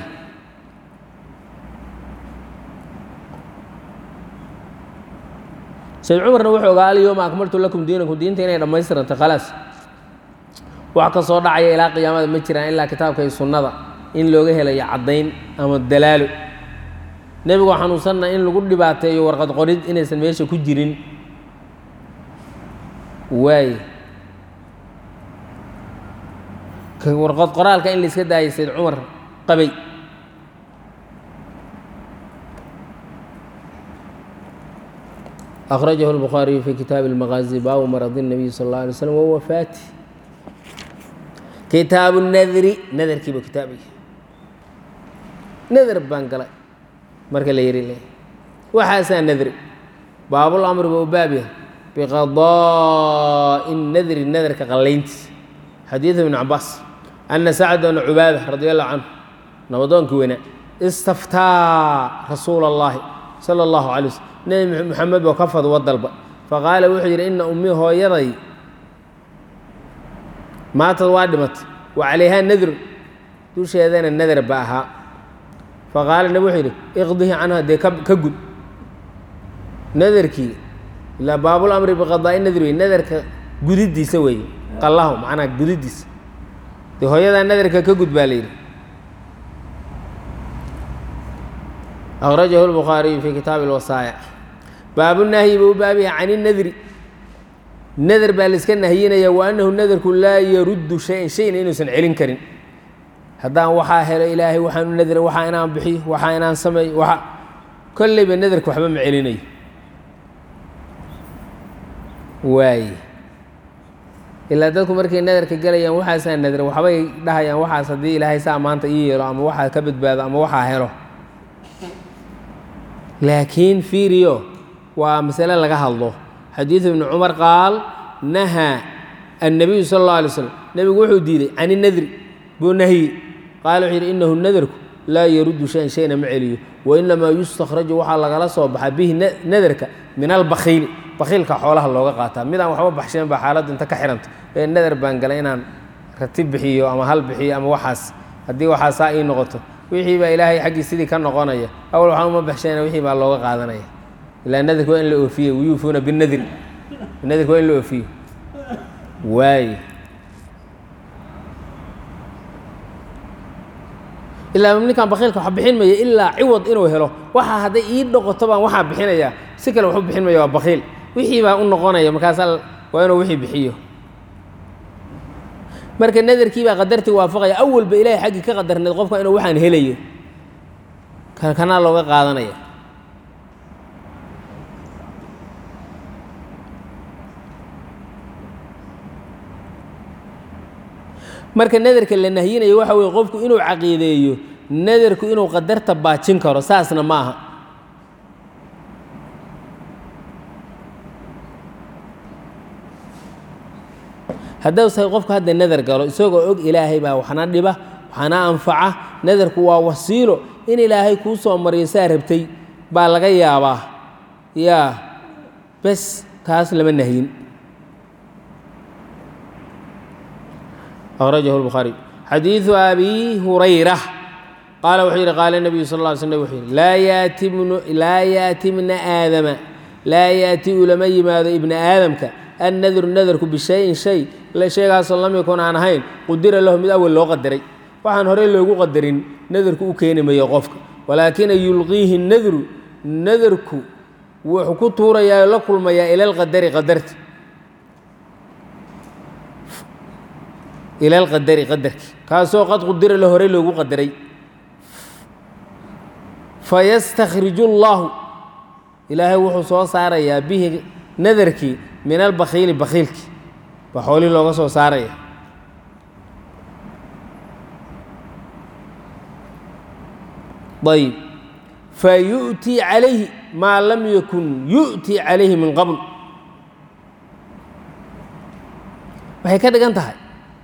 sayd cumarna wuxuu ogaa alyowma akmaltu lakum diinakum diinta inay dhammaystirantay khalaas wax ka soo dhacaya ilaa qiyaamada ma jiraan ilaa kitaabka iyo sunnada in looga helayo caddayn ama dalaalo nebigoo xanuunsanna in lagu dhibaateeyo warqad qorid inaysan meesha ku jirin waay warqad qoraalka in la iska daayay sayd cumar qabay أخرجه البخاري في كتاب المغازي باب مرض النبي صلى الله عليه وسلم ووفاته كتاب النذر نذر كيبو كتابي نذر بانقلا مركا ليري لي وحاسا نذر باب الأمر ببابه بقضاء النذر النذر كقلينت حديث ابن عباس أن سعد بن عبادة رضي الله عنه نبضون كوينة استفتى رسول الله صلى الله عليه وسلم nebi moxamed boo ka fadwo dalba faqaala wuxuu yidhi ina ummii hooyaday maatad waa dhimatay wa calayhaa nadrun dusheedana nadar ba ahaa faqaala nabi wuxuu yidhi iqdihi canha dee ka ka gud nadarkii ilaa baabul amri biqadaa'i nadri wey nadarka gudidiisa weeye qallaho macnaha gudidiisa dee hooyadaa nadarka ka gud baa la yidhi akhrajahu lbukhaariyu fii kitaabi alwasaaya baabunahyi buu u baabyahay can inadri nadar baa la iska nahyinaya wa annahu nadarku laa yaruddu shayan shayna inuusan celin karin haddaan waxaa helo ilaahay waxaan u nadra waxaa inaan bixiyo waxaa inaan sameeyo waxa kolleyba nadarka waxba ma celinayo waaye ilaa dadku markay nadarka gelayaan waxaasaa nadra waxbay dhahayaan waxaas haddii ilaahay saa maanta ii yeelo ama waxaa ka badbaado ama waxaa helo laakiin fiiriyo waa masale laga hadlo xadiidu ibni cumar qaal nahaa annabiyu sala allahu alay slam nebigu wuxuu diiday can inadri buu nahyi qaala wuxuu yidhi innahu nadarku laa yaruddu shayan shayna ma celiyo wa inamaa yustakhraju waxaa lagala soo baxaa bihi nadarka min albakhiili bakhiilka xoolaha looga qaataa midaan waxba baxsheen baa xaaladdu inta ka xihanta ee nadar baan galay inaan ratib bixiyo ama hal bixiyo ama waxaas haddii waxaa saa ii noqoto wixii baa ilaahay xaggii sidii ka noqonaya awal waxaan uma baxsheena wixii baa looga qaadanaya ilaa nadarka waa in la oofiye wayuufuuna binadri nadarka waa in la oofiyo waaye ilaa ninkan bakiilka wax bixin maya ilaa ciwad inuu helo waxaa hadday ii dhoqoto baan waxaa bixinayaa si kale waxu bixin maya waa bakiil wixii baa u noqonaya markaasaa waa inuu wixii bixiyo marka nadarkii baa qadartii waafaqaya awalba ilaahay xaggii ka qadarneed qofka inuu waxaan helayo kanaa looga qaadanaya marka nadarka la nahyinayo waxa weye qofku inuu caqiideeyo nadarku inuu qadarta baajin karo saasna ma aha haddausahay qofku hadda nadar galo isagoo og ilaahay baa waxna dhiba waxna anfaca nadarku waa wasiilo in ilaahay kuu soo mariyo saa rabtay baa laga yaabaa yaa bes taas lama nahyin أخرجه البخاري xadيiث أbي هurayرة qال wuxuu yihi qاal النبي sl اه sلم وxuu yihi laa yأti بna aadama laa yأti ulama yimaado ibna aadamka annadru nadarku bishayin shay shaygaasoo lam yakun aan ahayn qudira lahu mid awel loo qadaray waxaan horey loogu qadarin nadarku u keeni mayo qofka walaakina yulqiihi nadru nadarku wuxuu ku tuurayaa la kulmayaa ila lqadari qadarti ila alqadari qadarki kaasoo qad qudira la horey loogu qadaray fayastakhriju اllahu ilaahay wuxuu soo saarayaa bihi nadarkii min albakhiili bakhiilki baa xoolihii looga soo saaraya ayb fayu'tii calayhi maa lam yakun yu'tii calayhi min qabl waxay ka dhigan tahay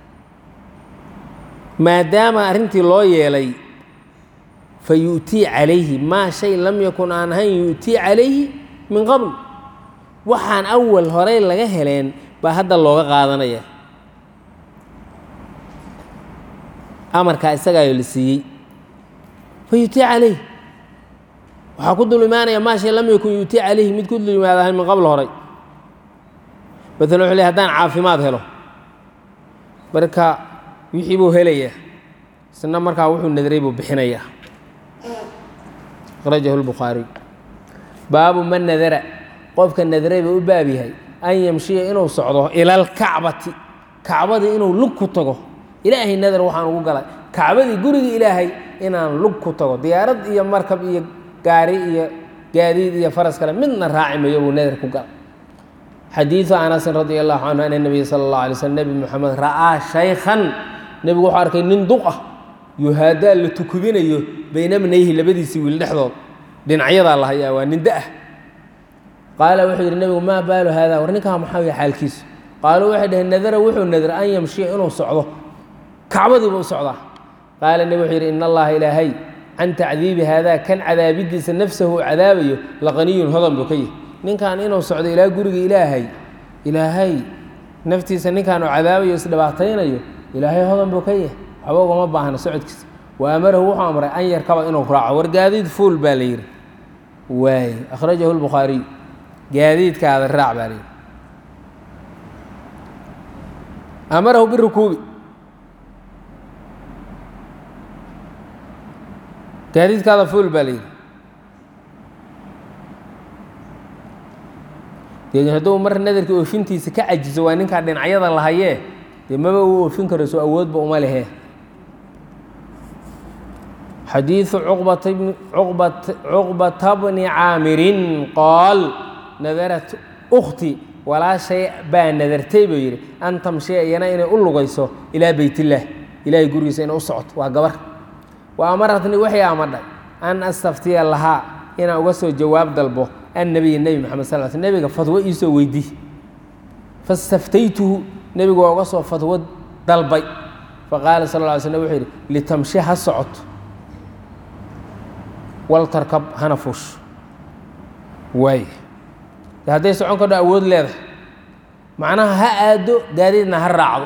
maadaama arrintii loo yeelay fa yu'tii calayhi maa shay lam yakun aan ahayn yu'tii calayhi min qabl waxaan awal horey laga heleen baa hadda looga qaadanaya amarkaa isagaayo la siiyey fa yu'tii calayhi waxaa ku dul imaanaya maa shay lam yakun yu'tii calayhi mid ku dul yimaadahay min qabl horey maalan wuxuu ley haddaan caafimaad helo marka wixii buu helayaa isna markaa wuxuu nadray buu bixinayaa akhrajahu lbukhaariy baabu man nadara qofka nadray buu u baab yahay an yamshiya inuu socdo ila alkacbati kacbadii inuu lug ku tago ilaahay nadar waxaan ugu galay kacbadii gurigii ilaahay inaan lug ku tago diyaarad iyo markab iyo gaari iyo gaadiid iyo faras kale midna raaci mayo buu nadar ku galay xadiiثu anasin radi allahu canhu ana nebiya sala اllah alay slm nebi moxamed ra'aa shaykhan nebigu wuxuu arkay nin duq ah yuhaadaa la tukubinayo bayna bnayhi labadiisii wiil dhexdood dhinacyadaa la hayaa waa nin da-ah qaala wuxuu yidhi nebigu maa baalu haada war ninkaa maxaa waya xaalkiisu qaaluu waxay dhaheen nadara wuxuu nadra an yamshiya inuu socdo kacbadiiba u socdaa qaala nebi wuxuu yidhi in allaha ilaahay can tacdiibi haadaa kan cadaabidiisa nafsahu u cadaabayo laqaniyun hodan buu ka yahy ninkan inuu socdo ilaa guriga ilaahay ilaahay naftiisa ninkaan uu cadaabayo isdhibaataynayo ilaahay hodan buu ka yahay waxba ugama baahna socodkiisa wa amarahu wuxuu amray an yarkaba inuu raaco war gaadiid fuul baa la yidhi waay akhrajahu lbukhaariy gaadiidkaada raac baa la yidhi amarahu birukuubi gaadiidkaada fuul baa la yidhi dee hadduu mar nadarkii oofintiisa ka cajiso waa ninkaa dhinacyada lahayee dee maba uu oofin karo soo awoodba uma lehe xadiiثu cuqbata bni caamirin qaal nadarat ukhti walaashay baa nadartay buu yidhi an tamshiya iyana inay u lugayso ilaa beytillaah ilaahay gurigiisa inay u socoto waa gabar wa amaratni waxay amadhay an astaftiya lahaa inaan uga soo jawaab dalbo annabiy nebi maxamed sal l sl nebiga fadwo iisoo weydii fastaftaytuhu nebigu waa uga soo fadwo dalbay faqaala sal lla ly slm wuxuu yidhi litamshi ha socoto waltarkab hana fuush waay de hadday socon kadho awood leedahay macnaha ha aado gaadiidna ha raacdo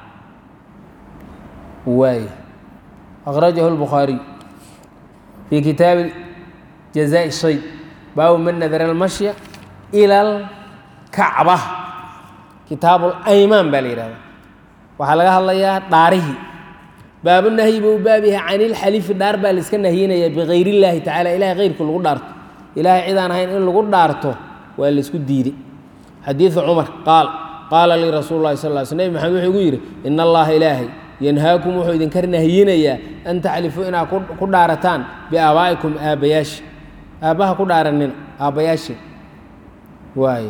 waay akhrajahu lbukhaariy fii kitaabi jazaaءi shay baabu man nadara almashya ila alkacba kitaabu laymaan baa la yihahda waxaa laga hadlayaa dhaarihii baabu nahyi buu baab yahay can ilxalifi dhaar baa laiska nahyinaya bikayr illaahi tacala ilahay keyrku lagu dhaarto ilahay cidaan ahayn in lagu dhaarto waa laisku diiday xadiidu cumar qaal qaala lii rasuulu lahi sal l sl nebi maxamed wuxuu igu yidhi in allaha ilaahay yanhaakum wuxuu idinka nahyinayaa an taxlifuu inaad ku dhaarataan biaabaa'ikum aabbayaashi aabbaha ku dhaaranina aabbayaashii waay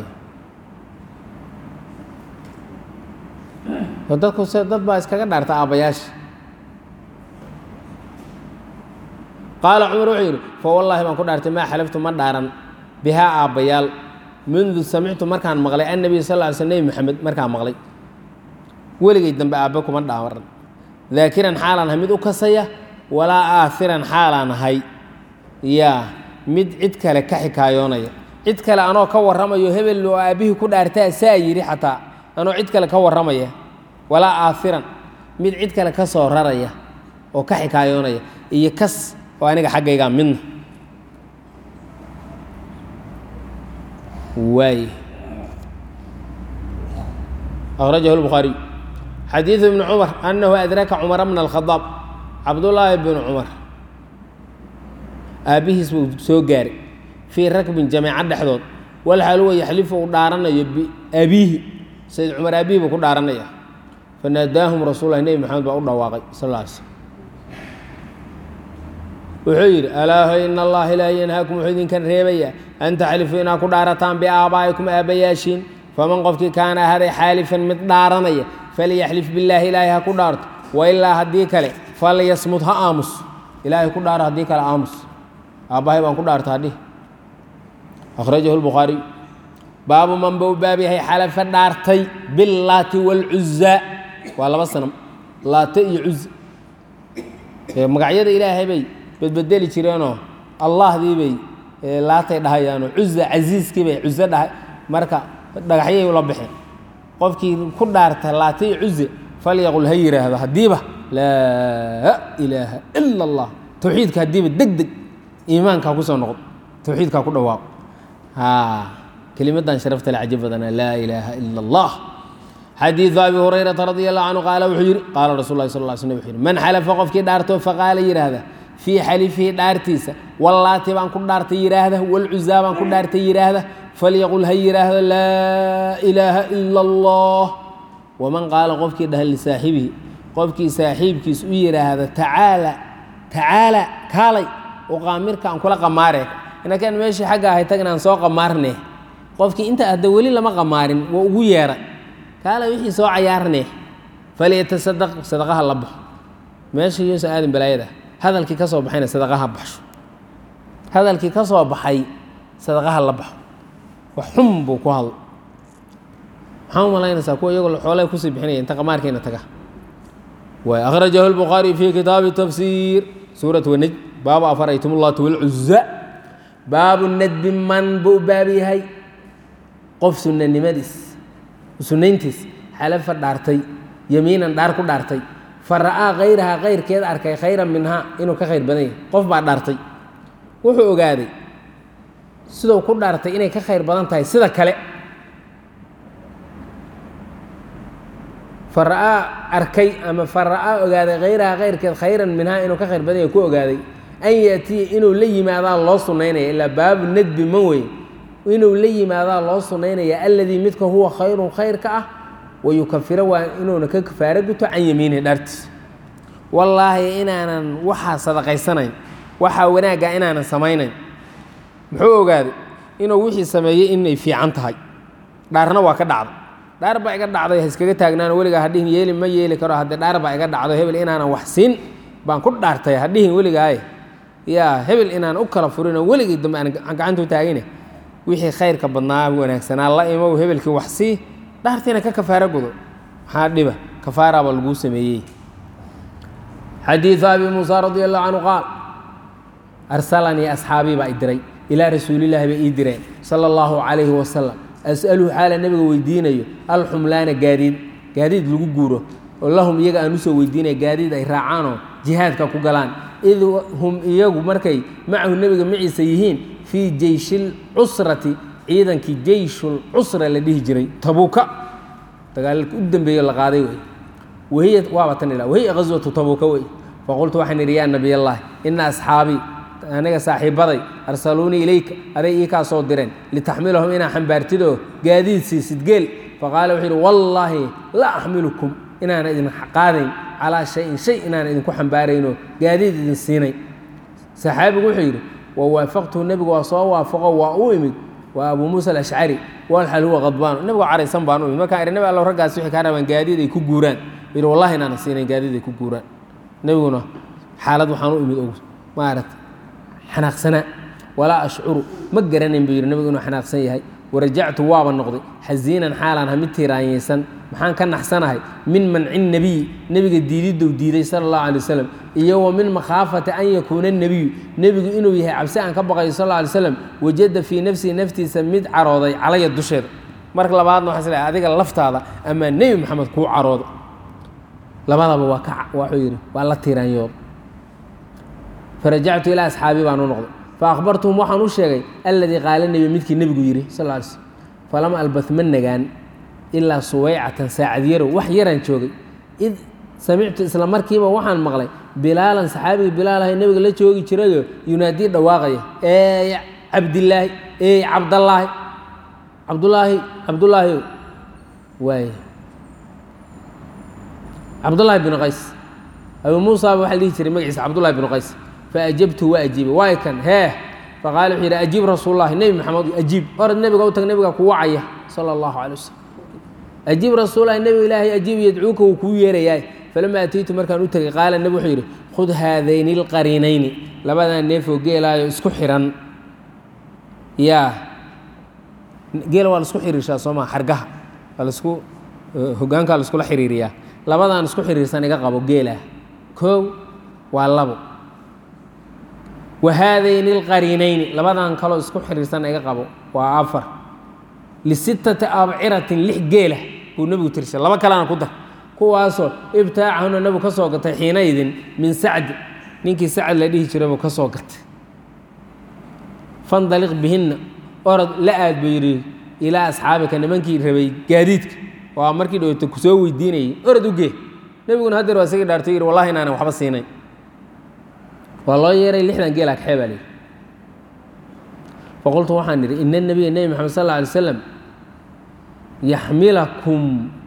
dadku se dad baa iskaga dhaarta aabbayaasha qaala cumar wuxuu yidhi fa wallaahi baan ku dhaartay maa xalaftu ma dhaaran bihaa aabbayaal mundu samictu markaan maqlay annabiy sal ly sl nebi maxamed markaan maqlay weligay dambe aabbe kuma dhaaran daakiran xaalaan ahay mid u kasaya walaa aahiran xaalaan ahay yaa mid cid kale ka xikaayoonaya cid kale anoo ka warramayo hebel oo aabbihii ku dhaartaa saa yidhi xataa anoo cid kale ka warramaya walaa aahiran mid cid kale ka soo raraya oo ka xikaayoonaya iyo kas oo aniga xaggaygaa midna waay akhrajahu lbukhaariy xadiidu ibni cumar annahu adraka cumara bna alkhadaab cabdullaahi bnu cumar aabbihiis buu soo gaaray fii rakbin jameeca dhexdood walxaal huwa yaxlifu uu dhaaranayo biabiihi sayd cumar aabbihi buu ku dhaaranaya fanaadaahum rasuul lahi nebi maxamed baa u dhawaaqay sal lla alay slm wuxuu yidhi alaaho in allaha ilaahi yanhaakum wuxuu idinkan reebayaa an taxlifuu inaad ku dhaarataan biaabaa'ikum aabbayaashiin faman qofkii kaana ahaday xaalifan mid dhaaranaya falyaxlif billaahi ilaahay ha ku dhaarto wailaa haddii kale falyasmud ha aamus ilaahay ku dhaaro haddii kale aamus aabbahay baan ku dhaarta hadhi akhrajahu lbukhaariy baabu man bau baab yahay xalafa dhaartay billaati waalcuzaa waa laba sanam laate iyo cuza magacyada ilaahay bay bedbedeli jireenoo allahdii bay laatay dhahayaanoo cuza casiiskii bay cuze dhahay marka dhagaxyay ula baxeen qofkii ku dhaarta laate iyo cuze falyaqul ha yidhaahdo haddiiba laa ilaaha ila allah towxiidka haddiiba deg deg iimaankaa kusoo noqdo towxiidkaa ku dhawaaqo kelimadan sharafta le caji badana laa ilaaha ila allah xadiidu abi hurayrata radi allahu canhu qaala wuxuu yidhi qaala rasul lah sal l sl wuxuu yidhi man xalafa qofkii dhaarto faqaala yidhaahda fii xalifihi dhaartiisa wallaati baan ku dhaartay yidhaahda walcuzaa baan ku dhaartay yidhaahda falyaqul ha yidhaahdo laa ilaaha ila allah waman qaala qofkii dhaha lisaaxibihi qofkii saaxiibkiis u yidhaahda tacaala tacaala kaalay uqaamirka aan kula qamaare inakaan meeshii xagga ahay tag inaan soo qamaarne qofkii inta hadda weli lama qamaarin waa ugu yeeray kaala wixii soo cayaarne falyatasadaq sadaqaha la baxo meesha yuusa aadan balaayada hadalkii ka soo baxayna sadaqaha baxsho hadalkii ka soo baxay sadaqaha la baxo wax xun buu ku hadlo maxaa u malaynaysaa kuwa iyagoo xoolay kusii bixinaya inta qamaarkiina taga waay akhrajahu lbukhaariy fii kitaabi tafsiir suurat wanaj baabu afaraytum ullat walcuza baabu nadbi man buu baab yahay qof sunanimadiis sunayntiis xalafa dhaartay yamiinan dhaar ku dhaartay fa ra'aa kayrahaa kayrkeed arkay khayran minhaa inuu ka khayr badan yahay qof baa dhaartay wuxuu ogaaday siduu ku dhaartay inay ka khayr badan tahay sida kale fa ra'aa arkay ama fa ra'aa ogaaday khayrahaa kayrkeed khayran minhaa inuu ka khayr badan yahay ku ogaaday an yaatiya inuu la yimaadaa loo sunaynaya ilaa baabu nadbi man wey inuu la yimaadaa loo sunaynaya alladii midka huwa khayrun khayrka ah wayukafira waa inuuna ka kafaaro guto can yamiinihi dhaartiis wallaahi inaanan waxaa sadaqaysanayn waxaa wanaagga inaanan samaynayn muxuu ogaaday inuu wixii sameeyey inay fiican tahay dhaarna waa ka dhacday dhaar baa iga dhacday ha iskaga taagnaano weligaa hadhihin yeeli ma yeeli karo haddii dhaar baa iga dhacdo hebel inaanan wax siin baan ku dhaartay hadhihin weligaaye yaa hebel inaan u kala furinoo weligii dambe aan gacanta u taagine wixii khayrka badnaa wanaagsanaa la imow hebelkii wax sii dhaartiina ka kafaaro gudo maxaa dhiba kafaaraaba laguu sameeyey xadiidu abi muusa radi allahu canhu qaal arsalanii asxaabii baa i diray ilaa rasuulillaahi bay ii direen sala allahu calayhi wasalam as'aluhu xaala nebiga weydiinayo alxumlaana gaadiid gaadiid lagu guuro oo lahum iyaga aan usoo weydiinaya gaadiid ay raacaanoo jihaadka ku galaan id hum iyagu markay macahu nebiga maciisa yihiin fii jeyshil cusrati ciidankii jeyshul cusra la dhihi jiray tabuuka dagaalka u dambeeyo la qaaday wey wahiya waaba tan ila wahiya ghaswatu tabuuka wey faqultu waxaan idhi yaa nabiy allahi ina asxaabii aniga saaxiibaday arsaluunii ilayka aday ii kaa soo direen litaxmilahum inaa xambaartidoo gaadiid siisid geel faqaala wuxuu yidhi wallaahi la axmilukum inaana idin qaadayn calaa shayin shay inaan idinku xambaaraynoo gaadiid idin siinayn saxaabigu wuxuu yidhi wa waafaqtuhu nebigu waa soo waafaqo waa u imid waa abuu muusa alashcari walxal huwa qadbaano nebigo caraysan baan u imid markaan idhi nebi allow raggaas waxay kaa rabaan gaadiid ay ku guuraan yidhi wallahi inaana siinayn gaadiid ay ku guuraan nebiguna xaalad waxaan u imid og maaragta xanaaqsanaa walaa ashcuru ma garanayn buu yidhi nebigu inuu xanaaqsan yahay warajactu waaba noqday xasiinan xaalaan ha mid tiiraanyaysan maxaan ka naxsanahay min manci nebiyi nebiga diididou diiday sala allahu alay wasalam iyo wa min makhaafati an yakuuna nebiyu nebigu inuu yahay cabsi aan ka baqayo sal alla alay slam wajada fii nafsihi naftiisa mid carooday calaya dusheeda marka labaadna waxaa isleehay adiga laftaada amaa nebi maxamed kuu carooda labadaba waa ka waxuu yidhi waa la tiiraanyooda farajactu ilaa asxaabii baan u noqday faahbartuhum waxaan u sheegay alladii qaala nebi midkii nebigu yidhi sal ly slm falama albah ma nagaan ilaa suwaycatan saacad yarow wax yaraan joogay id samictu isla markiiba waxaan maqlay bilaalan saxaabigii bilaalahay nebiga la joogi jirayo yunaadii dhawaaqaya eey cabdilaahi eey cabdallaahi cabdulaahi cabdullaahi waay cabdullaahi binu qays abuu muusaaba waxaa la dhihi jiray magaciisa cabdullahi binu qays faajabtu waa ajiibay waay kan hee faqaala wuxuu yidhi ajiib rasuululahi nebi maxamed ajiib orad nebiga u tag nebiga ku wacaya sala allahu calay wasalam ajiib rasuulahi nebiga ilaahay ajiib yadcuuka wuu kuu yeerayaa falama ataytu markaan u tegay qaala nebi wuxuu yidhi khud haadayni alqariinayni labadaa neefoo geelaayo isku xihan yaa geela waa laisku xiriirshaa soo maa xargaha waa lasku hogaankaa laiskula xiriiriyaa labadaan isku xiriirsan iga qabo geelah koow waa labo wahaadayni alqariinayni labadan kaloo isku xiriirsan iga qabo waa afar lisittati abciratin lix geela buu nebigu tirshay laba kalena ku dar kuwaasoo ibtaacahuna nebigu ka soo gatay xiinaydin min sacdi ninkii sacad la dhihi jiray buu ka soo gatay fandaliq bihinna orod la aad buu yidhi ilaa asxaabika nimankii rabay gaadiidka waa markii dhowta ku soo weydiinayay orod u gee nebiguna haddeer waa isagii dhaartay yidhi wallahi inaanan waxba siinayn waa loo yeeray lixdan geela kaxee baa layidhi faqultu waxaan idhi ina nebiya nebi maxamed sal alla alay slam yaxmilakum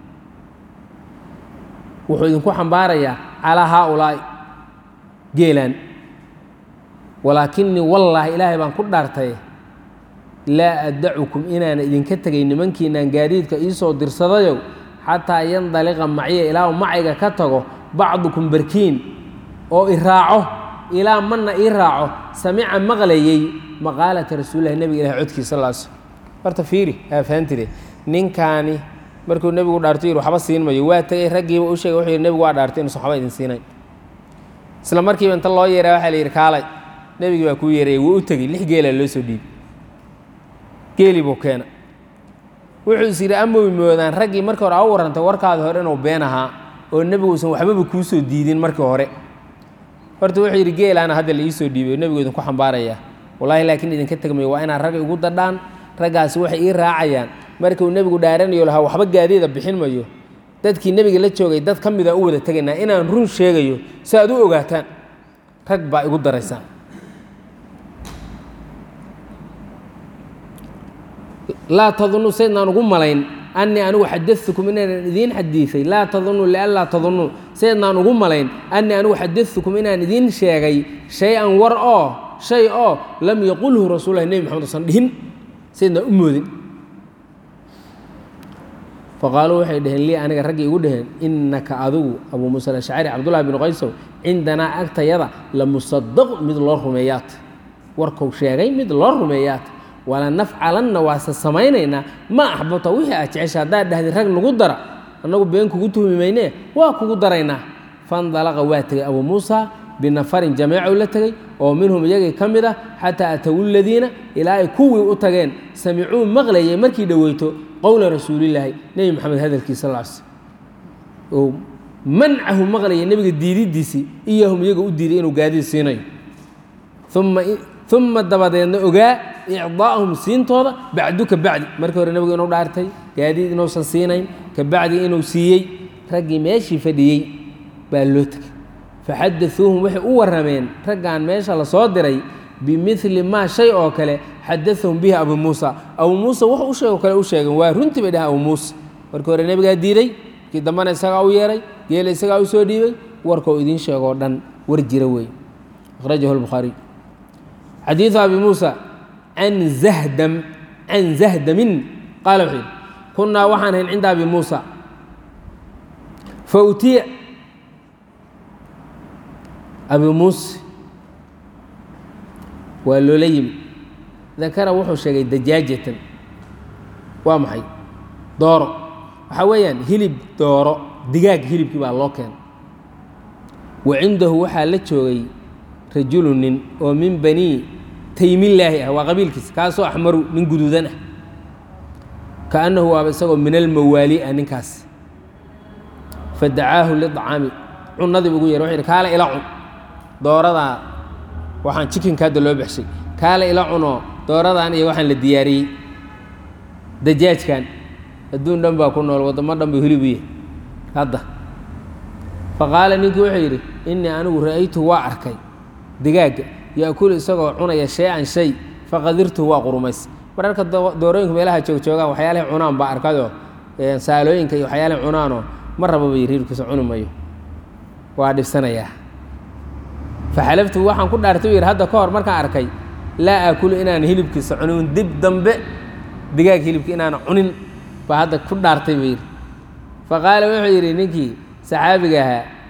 wuxuu idinku xambaarayaa calaa haaulaa'i geelaan walaakinii wallaahi ilaahay baan ku dhaartay laa addacukum inaana idinka tegay nimankiinaan gaadiidka iisoo dirsadayow xataa yandaliqa macya ilaa macayga ka tago bacdukum barkiin oo i raaco ilaa mana ii raaco samica maqlayey maqaalata rasuulilahi nebiga ilahi codkiisa sal sl horta fiiri aafaantide ninkaani markuu nebigu dhaarto yidhi waxba siin mayo waa tegey raggiiba u sheegay wuxuu yidhi nebigu waa dhaartay inuusan waxba idin siinayn isla markiiba inta loo yeeraa waxaa la yidhi kaalay nebigii baa kuu yeerayay wuu u tegey lix geelaa loo soo dhiibay geelii buu keena wuxuu is yidhi amoy moodaan raggii markii hore a u warrantay warkaadi hore inuu been ahaa oo nebigu usan waxbaba kuu soo diidin markii hore horta wuxuu yidhi geelaana hadda la iisoo dhiibay oo nebigu idinku xambaarayaa wallaahi laakiin idinka tegmayo waa inaad rag igu dadhaan raggaasi waxay ii raacayaan markuu nebigu dhaaranayo lahaa waxba gaadiida bixin mayo dadkii nebiga la joogay dad ka mida u wada tegaynaa inaan run sheegayo si aad u ogaataan rag baa igu daraysaan laa tadunuu saydnaan ugu malayn annii anigu xadatukum inaanan idiin xadiiay laa tadunuu lianlaa tadunuu saydnaan ugu malayn annii anigu xadatukum inaan idiin sheegay shay-an war oo shay oo lam yaqulhu rasuulahi nebi maxamed usan dhihin saydnaan u moodin faqaaluu waxay dhaheen lii aniga raggii igu dhaheen innaka adigu abuu muusa alashcari cabdullahi binu qaysow cindanaa agtayada la musadaq mid loo rumeeyaat warkou sheegay mid loo rumeeyaat wala nafcalanna waase samaynaynaa ma axbabta wixii aad jecesha haddaad dhahdin rag nagu dara annagu been kugu tuhmi maynee waa kugu daraynaa fandalaqa waa tegey abuu muusa binafarin jameecow la tegey oo minhum iyagii ka mid ah xataa atawu ladiina ilaa ay kuwii u tageen samicuu maqlayay markii dhoweyto qowla rasuulillaahi nebi maxamed hadalkiisa sal sl oo mancahu maqlaya nebiga diididiisii iyahum iyaga u diiday inuu gaadiid siinayo uma dabadeedna ogaa icdaa'ahum siintooda bacdu ka bacdi markii hore nebigu inuu dhaartay gaadiid inuusan siinayn ka bacdi inuu siiyey raggii meeshii fadhiyey baa loo tegay faxadauuhum waxay u warrameen raggan meesha la soo diray bimili maa shay oo kale xadaahum bihi abuu muusa abuu muusa wax u sheego kale u sheegeen waa runtii bay dhahan abuu muusa markii hore nebigaa diiday kii dambana isagaa u yeeray geela isagaa u soo dhiibay warkau idiin sheegoo dhan war jira weeye akhrajahu lbukhaariy xadiidu abi muusa can zahdam can zahdamin qaala wuxuu yidhi kunnaa waxaan hayn cinda abi muusa fautiya abi muuse waa loola yimi dakara wuxuu sheegay dajaajatan waa maxay dooro waxaa weeyaan hilib dooro digaag hilibkii baa loo keenay wa cindahu waxaa la joogay rajulu nin oo min banii taymillaahi ah waa qabiilkiisa kaasoo axmaru nin guduudan ah kaannahu waaba isagoo min almawaali ah ninkaas fadacaahu liطcaami cunadii ugu yeer wuxuu yidhi kaale ila cun dooradaa waxaan jikinka hadda loo baxshay kaale ila cunoo dooradan iyo waxaan la diyaariyey dajaajkan adduun dhan baa ku nool waddamo dhan buu hilib u yahay hadda faqaala ninkii wuxuu yidhi innii anigu ra'aytuhu waa arkay digaagga yaakulu isagoo cunaya shay-an shay faqadirtuhu waa qurumays mararka doorooyinku meelaha joogjoogaan waxyaalahay cunaan baa arkayoo saalooyinka iyo waxyaalahay cunaanoo ma rababa riirkiisa cuni mayo waa dhibsanayaa faxalaftu waxaan ku dhaartay u yidhi hadda ka hor markaan arkay laa aakulu inaan hilibkiisa cunin dib dambe digaag hilibki inaana cunin baa hadda ku dhaartay buu yidhi faqaala wuxuu yidhi ninkii saxaabiga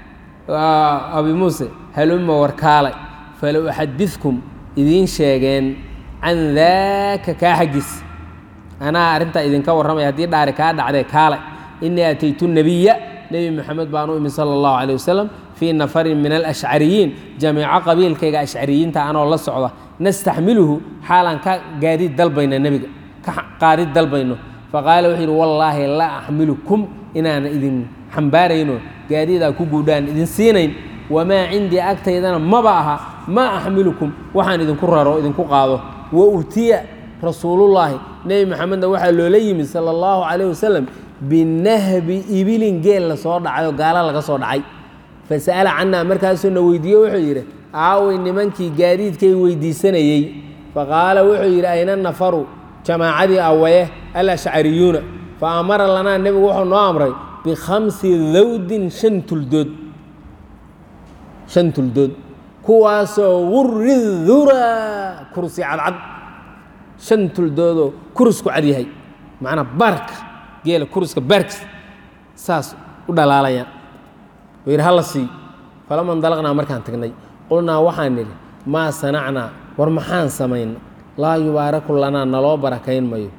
ahaa abi muuse haluma warkaalay falow axadidkum idiin sheegeen can daaka kaa xaggiis anaa arrintaa idinka warramaya haddii dhaari kaa dhacdee kaalay innii ataytu nabiya nebi moxamed baan u imi sala allahu calay wasalam fii nafarin min alashcariyiin jamiico qabiilkayga ashcariyiinta anoo la socda nastaxmiluhu xaalaan ka gaadiid dalbayna nebiga ka qaadid dalbayno faqaala wuxuu yidhi wallaahi laa axmilukum inaanan idin xambaarayno gaadiidaa ku guudhaan idin siinayn wamaa cindii agtaydana maba aha maa axmilukum waxaan idinku raro idinku qaado wa utiya rasuulullaahi nebi maxamedna waxaa loola yimid sala allahu calayh wasalam binahbi ibilin geel la soo dhacay oo gaala laga soo dhacay fasa'ala cannaa markaasuu na weydiiye wuxuu yidhi aaway nimankii gaadiidkay weydiisanayey faqaala wuxuu yidhi ayna nafaru jamaacadii awaye alashcariyuuna fa amara lanaa nebigu wuxuu noo amray bikhamsi dawdin shan tuldood shan tuldood kuwaasoo guri dura kursi cadcad shan tuldoodoo kurusku cad yahay macnaa baarka geela kuruska baarkiis saas u dhalaalayaan wuu yidhi hala sii falama ndalaqnaa markaan tagnay qulnaa waxaan nidhi maa sanacnaa war maxaan samayna laa yubaaraku lanaa naloo barakayn mayo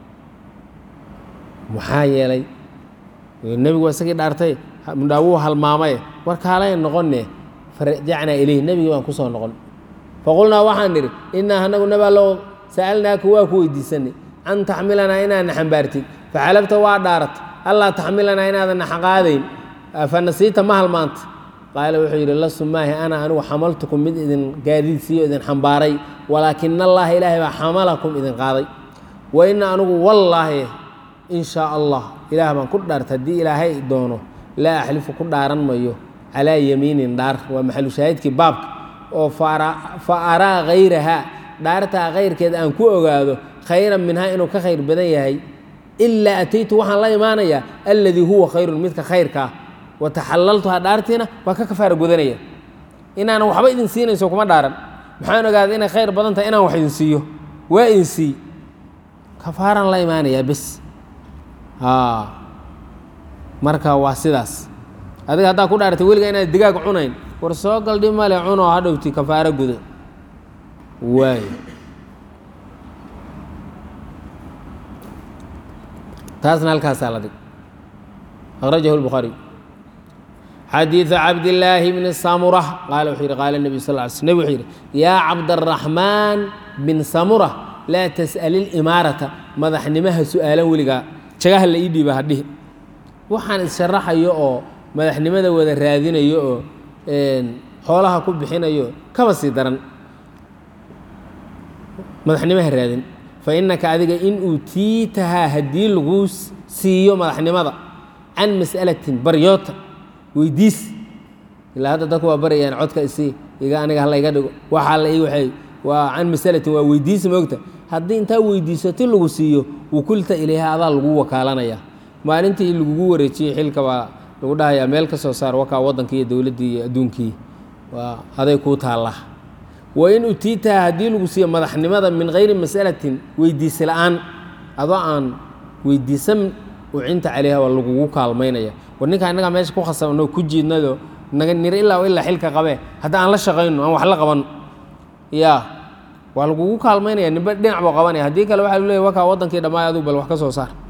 maxaa yeelay nebigu waa isagii dhaartay mudhaa wuu halmaamaye war kaalay noqonne farajacnaa ilayh nebigii baan ku soo noqon faqulnaa waxaan nidhi innaa anagu nabalow sa'alnaaka waa ku weydiisanay an taxmilanaa inaadna xambaartid faxalabta waa dhaarat allaa taxmilanaa inaadan naxaqaadayn fanasiita ma halmaanta qaala wuxuu yidhi lasu maahi ana anigu xamaltukum mid idin gaadiidsiiyo idin xambaaray walaakina allaha ilaahay baa xamalakum idin qaaday wa ina anigu wallaahi in shaa allah ilaah baan ku dhaarta haddii ilaahay doono laa axlifu ku dhaaran mayo calaa yamiinin dhaar waa maxalu shaahidkii baabka oo fa araa hayrahaa dhaartaa kayrkeed aan ku ogaado khayran minhaa inuu ka khayr badan yahay ilaa ataytu waxaan la imaanayaa alladii huwa khayrun midka khayrkaa wa taxalaltuhaa dhaartiina waa ka kafaara gudanaya inaanan waxba idin siinayso kuma dhaaran maxaan ogaaday inay khayr badan tahay inaan wax idin siiyo waa idin sii kafaaraan la imaanayaa bes marka waa sidaas adiga haddaa ku dhaaratay weliga inaad digaag cunayn war soo galdhi male cunoo hadhowti kafaaro guda waay taasna halkaasaa la dhig akhrajahu lbukhaariy xadiidu cabdillaahi bni samura qaala wuxuu yidhi qaala nebiyu sal ly sl nebig wuxuu yidhi yaa cabdaraxmaan bin samura laa tas'ali limaarata madaxnimaha su'aalan weligaa jagaha la ii dhiiba hadhihi waxaan issharaxayo oo madaxnimada wada raadinayo oo xoolaha ku bixinayo kaba sii daran madaxnimaha raadin fa innaka adiga in uutiitahaa haddii laguu siiyo madaxnimada can mas'alatin baryoota weydiis ilaa hadda dadku waa barayaan codka isii iga aniga hala iga dhigo waxaa la ii waxay waa can masalatin waa weydiisi moogta haddii intaa weydiiso ti lagu siiyo wakulta ilayha adaa lagu wakaalanaya maalintii lagugu wareejiyey xilka baa lagu dhahayaa meel ka soo saar wakaa waddankii iyo dowladdii iyo adduunkii waa aday kuu taallaa wa in utiitaha haddii lagu siiyo madaxnimada min hayri mas'alatin weydiisi la-aan adoo aan weydiisan ucinta calayha waa lagugu kaalmaynaya war ninkaa innagaa meesha ku khasabno ku jiidnado naga nir ilaa ilaa xilka qabee hadda aan la shaqayno aan wax la qaban yaa waa lagugu kaalmaynaya nimba dhinac buu qabanaya haddii kale waxa lu leeya wakaa waddankii dhammaay aduu bal wax ka soo saar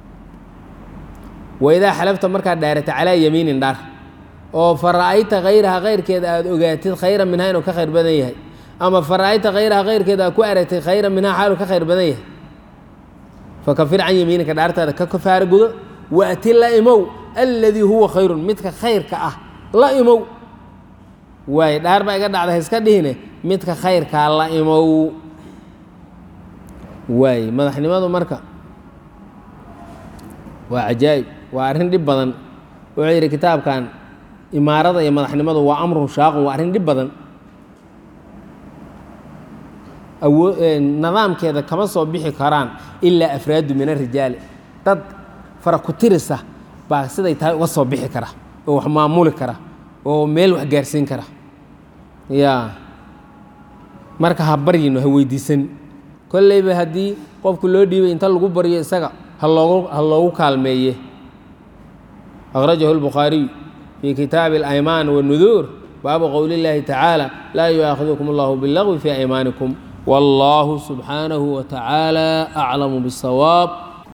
waidaa xalafta markaad dhaarata calaa yamiinin dhaar oo fa ra'ayta khayraha kayrkeeda aada ogaatid khayran minhaa inuu ka khayr badan yahay ama fa ra'ayta khayraha kayrkeeda aad ku aragtay khayran minhaa xaaluu ka khayr badan yahay fakafir can yamiininka dhaartaada ka kafaara gudo waati la imow alladii huwa khayrun midka khayrka ah la imow waay dhaar baa iga dhacda haiska dhihine midka khayrkaa la imow waay madaxnimadu marka waa cajaa'ib waa arrin dhib badan wuxuu yidhi kitaabkan imaarada iyo madaxnimadu waa amrun shaaqun waa arrin dhib badan awoo nidaamkeeda kama soo bixi karaan ilaa afraadu min arijaali dad fara ku tirisa baa siday tahay uga soo bixi kara oo wax maamuli kara oo meel wax gaarsiin kara ya marka ha baryino ha weydiisan kolleyba haddii qofku loo dhiibay inta lagu baryo isaga ha loogu ha loogu kaalmeeye akhrajahu lbukhaariy fii kitaabi alaymaan wanuduur baabu qowli illaahi tacaala laa yu'aakhidukum allahu bilagwi fii aymaanikum والله سبحانه وتعالى أعلم بالصواب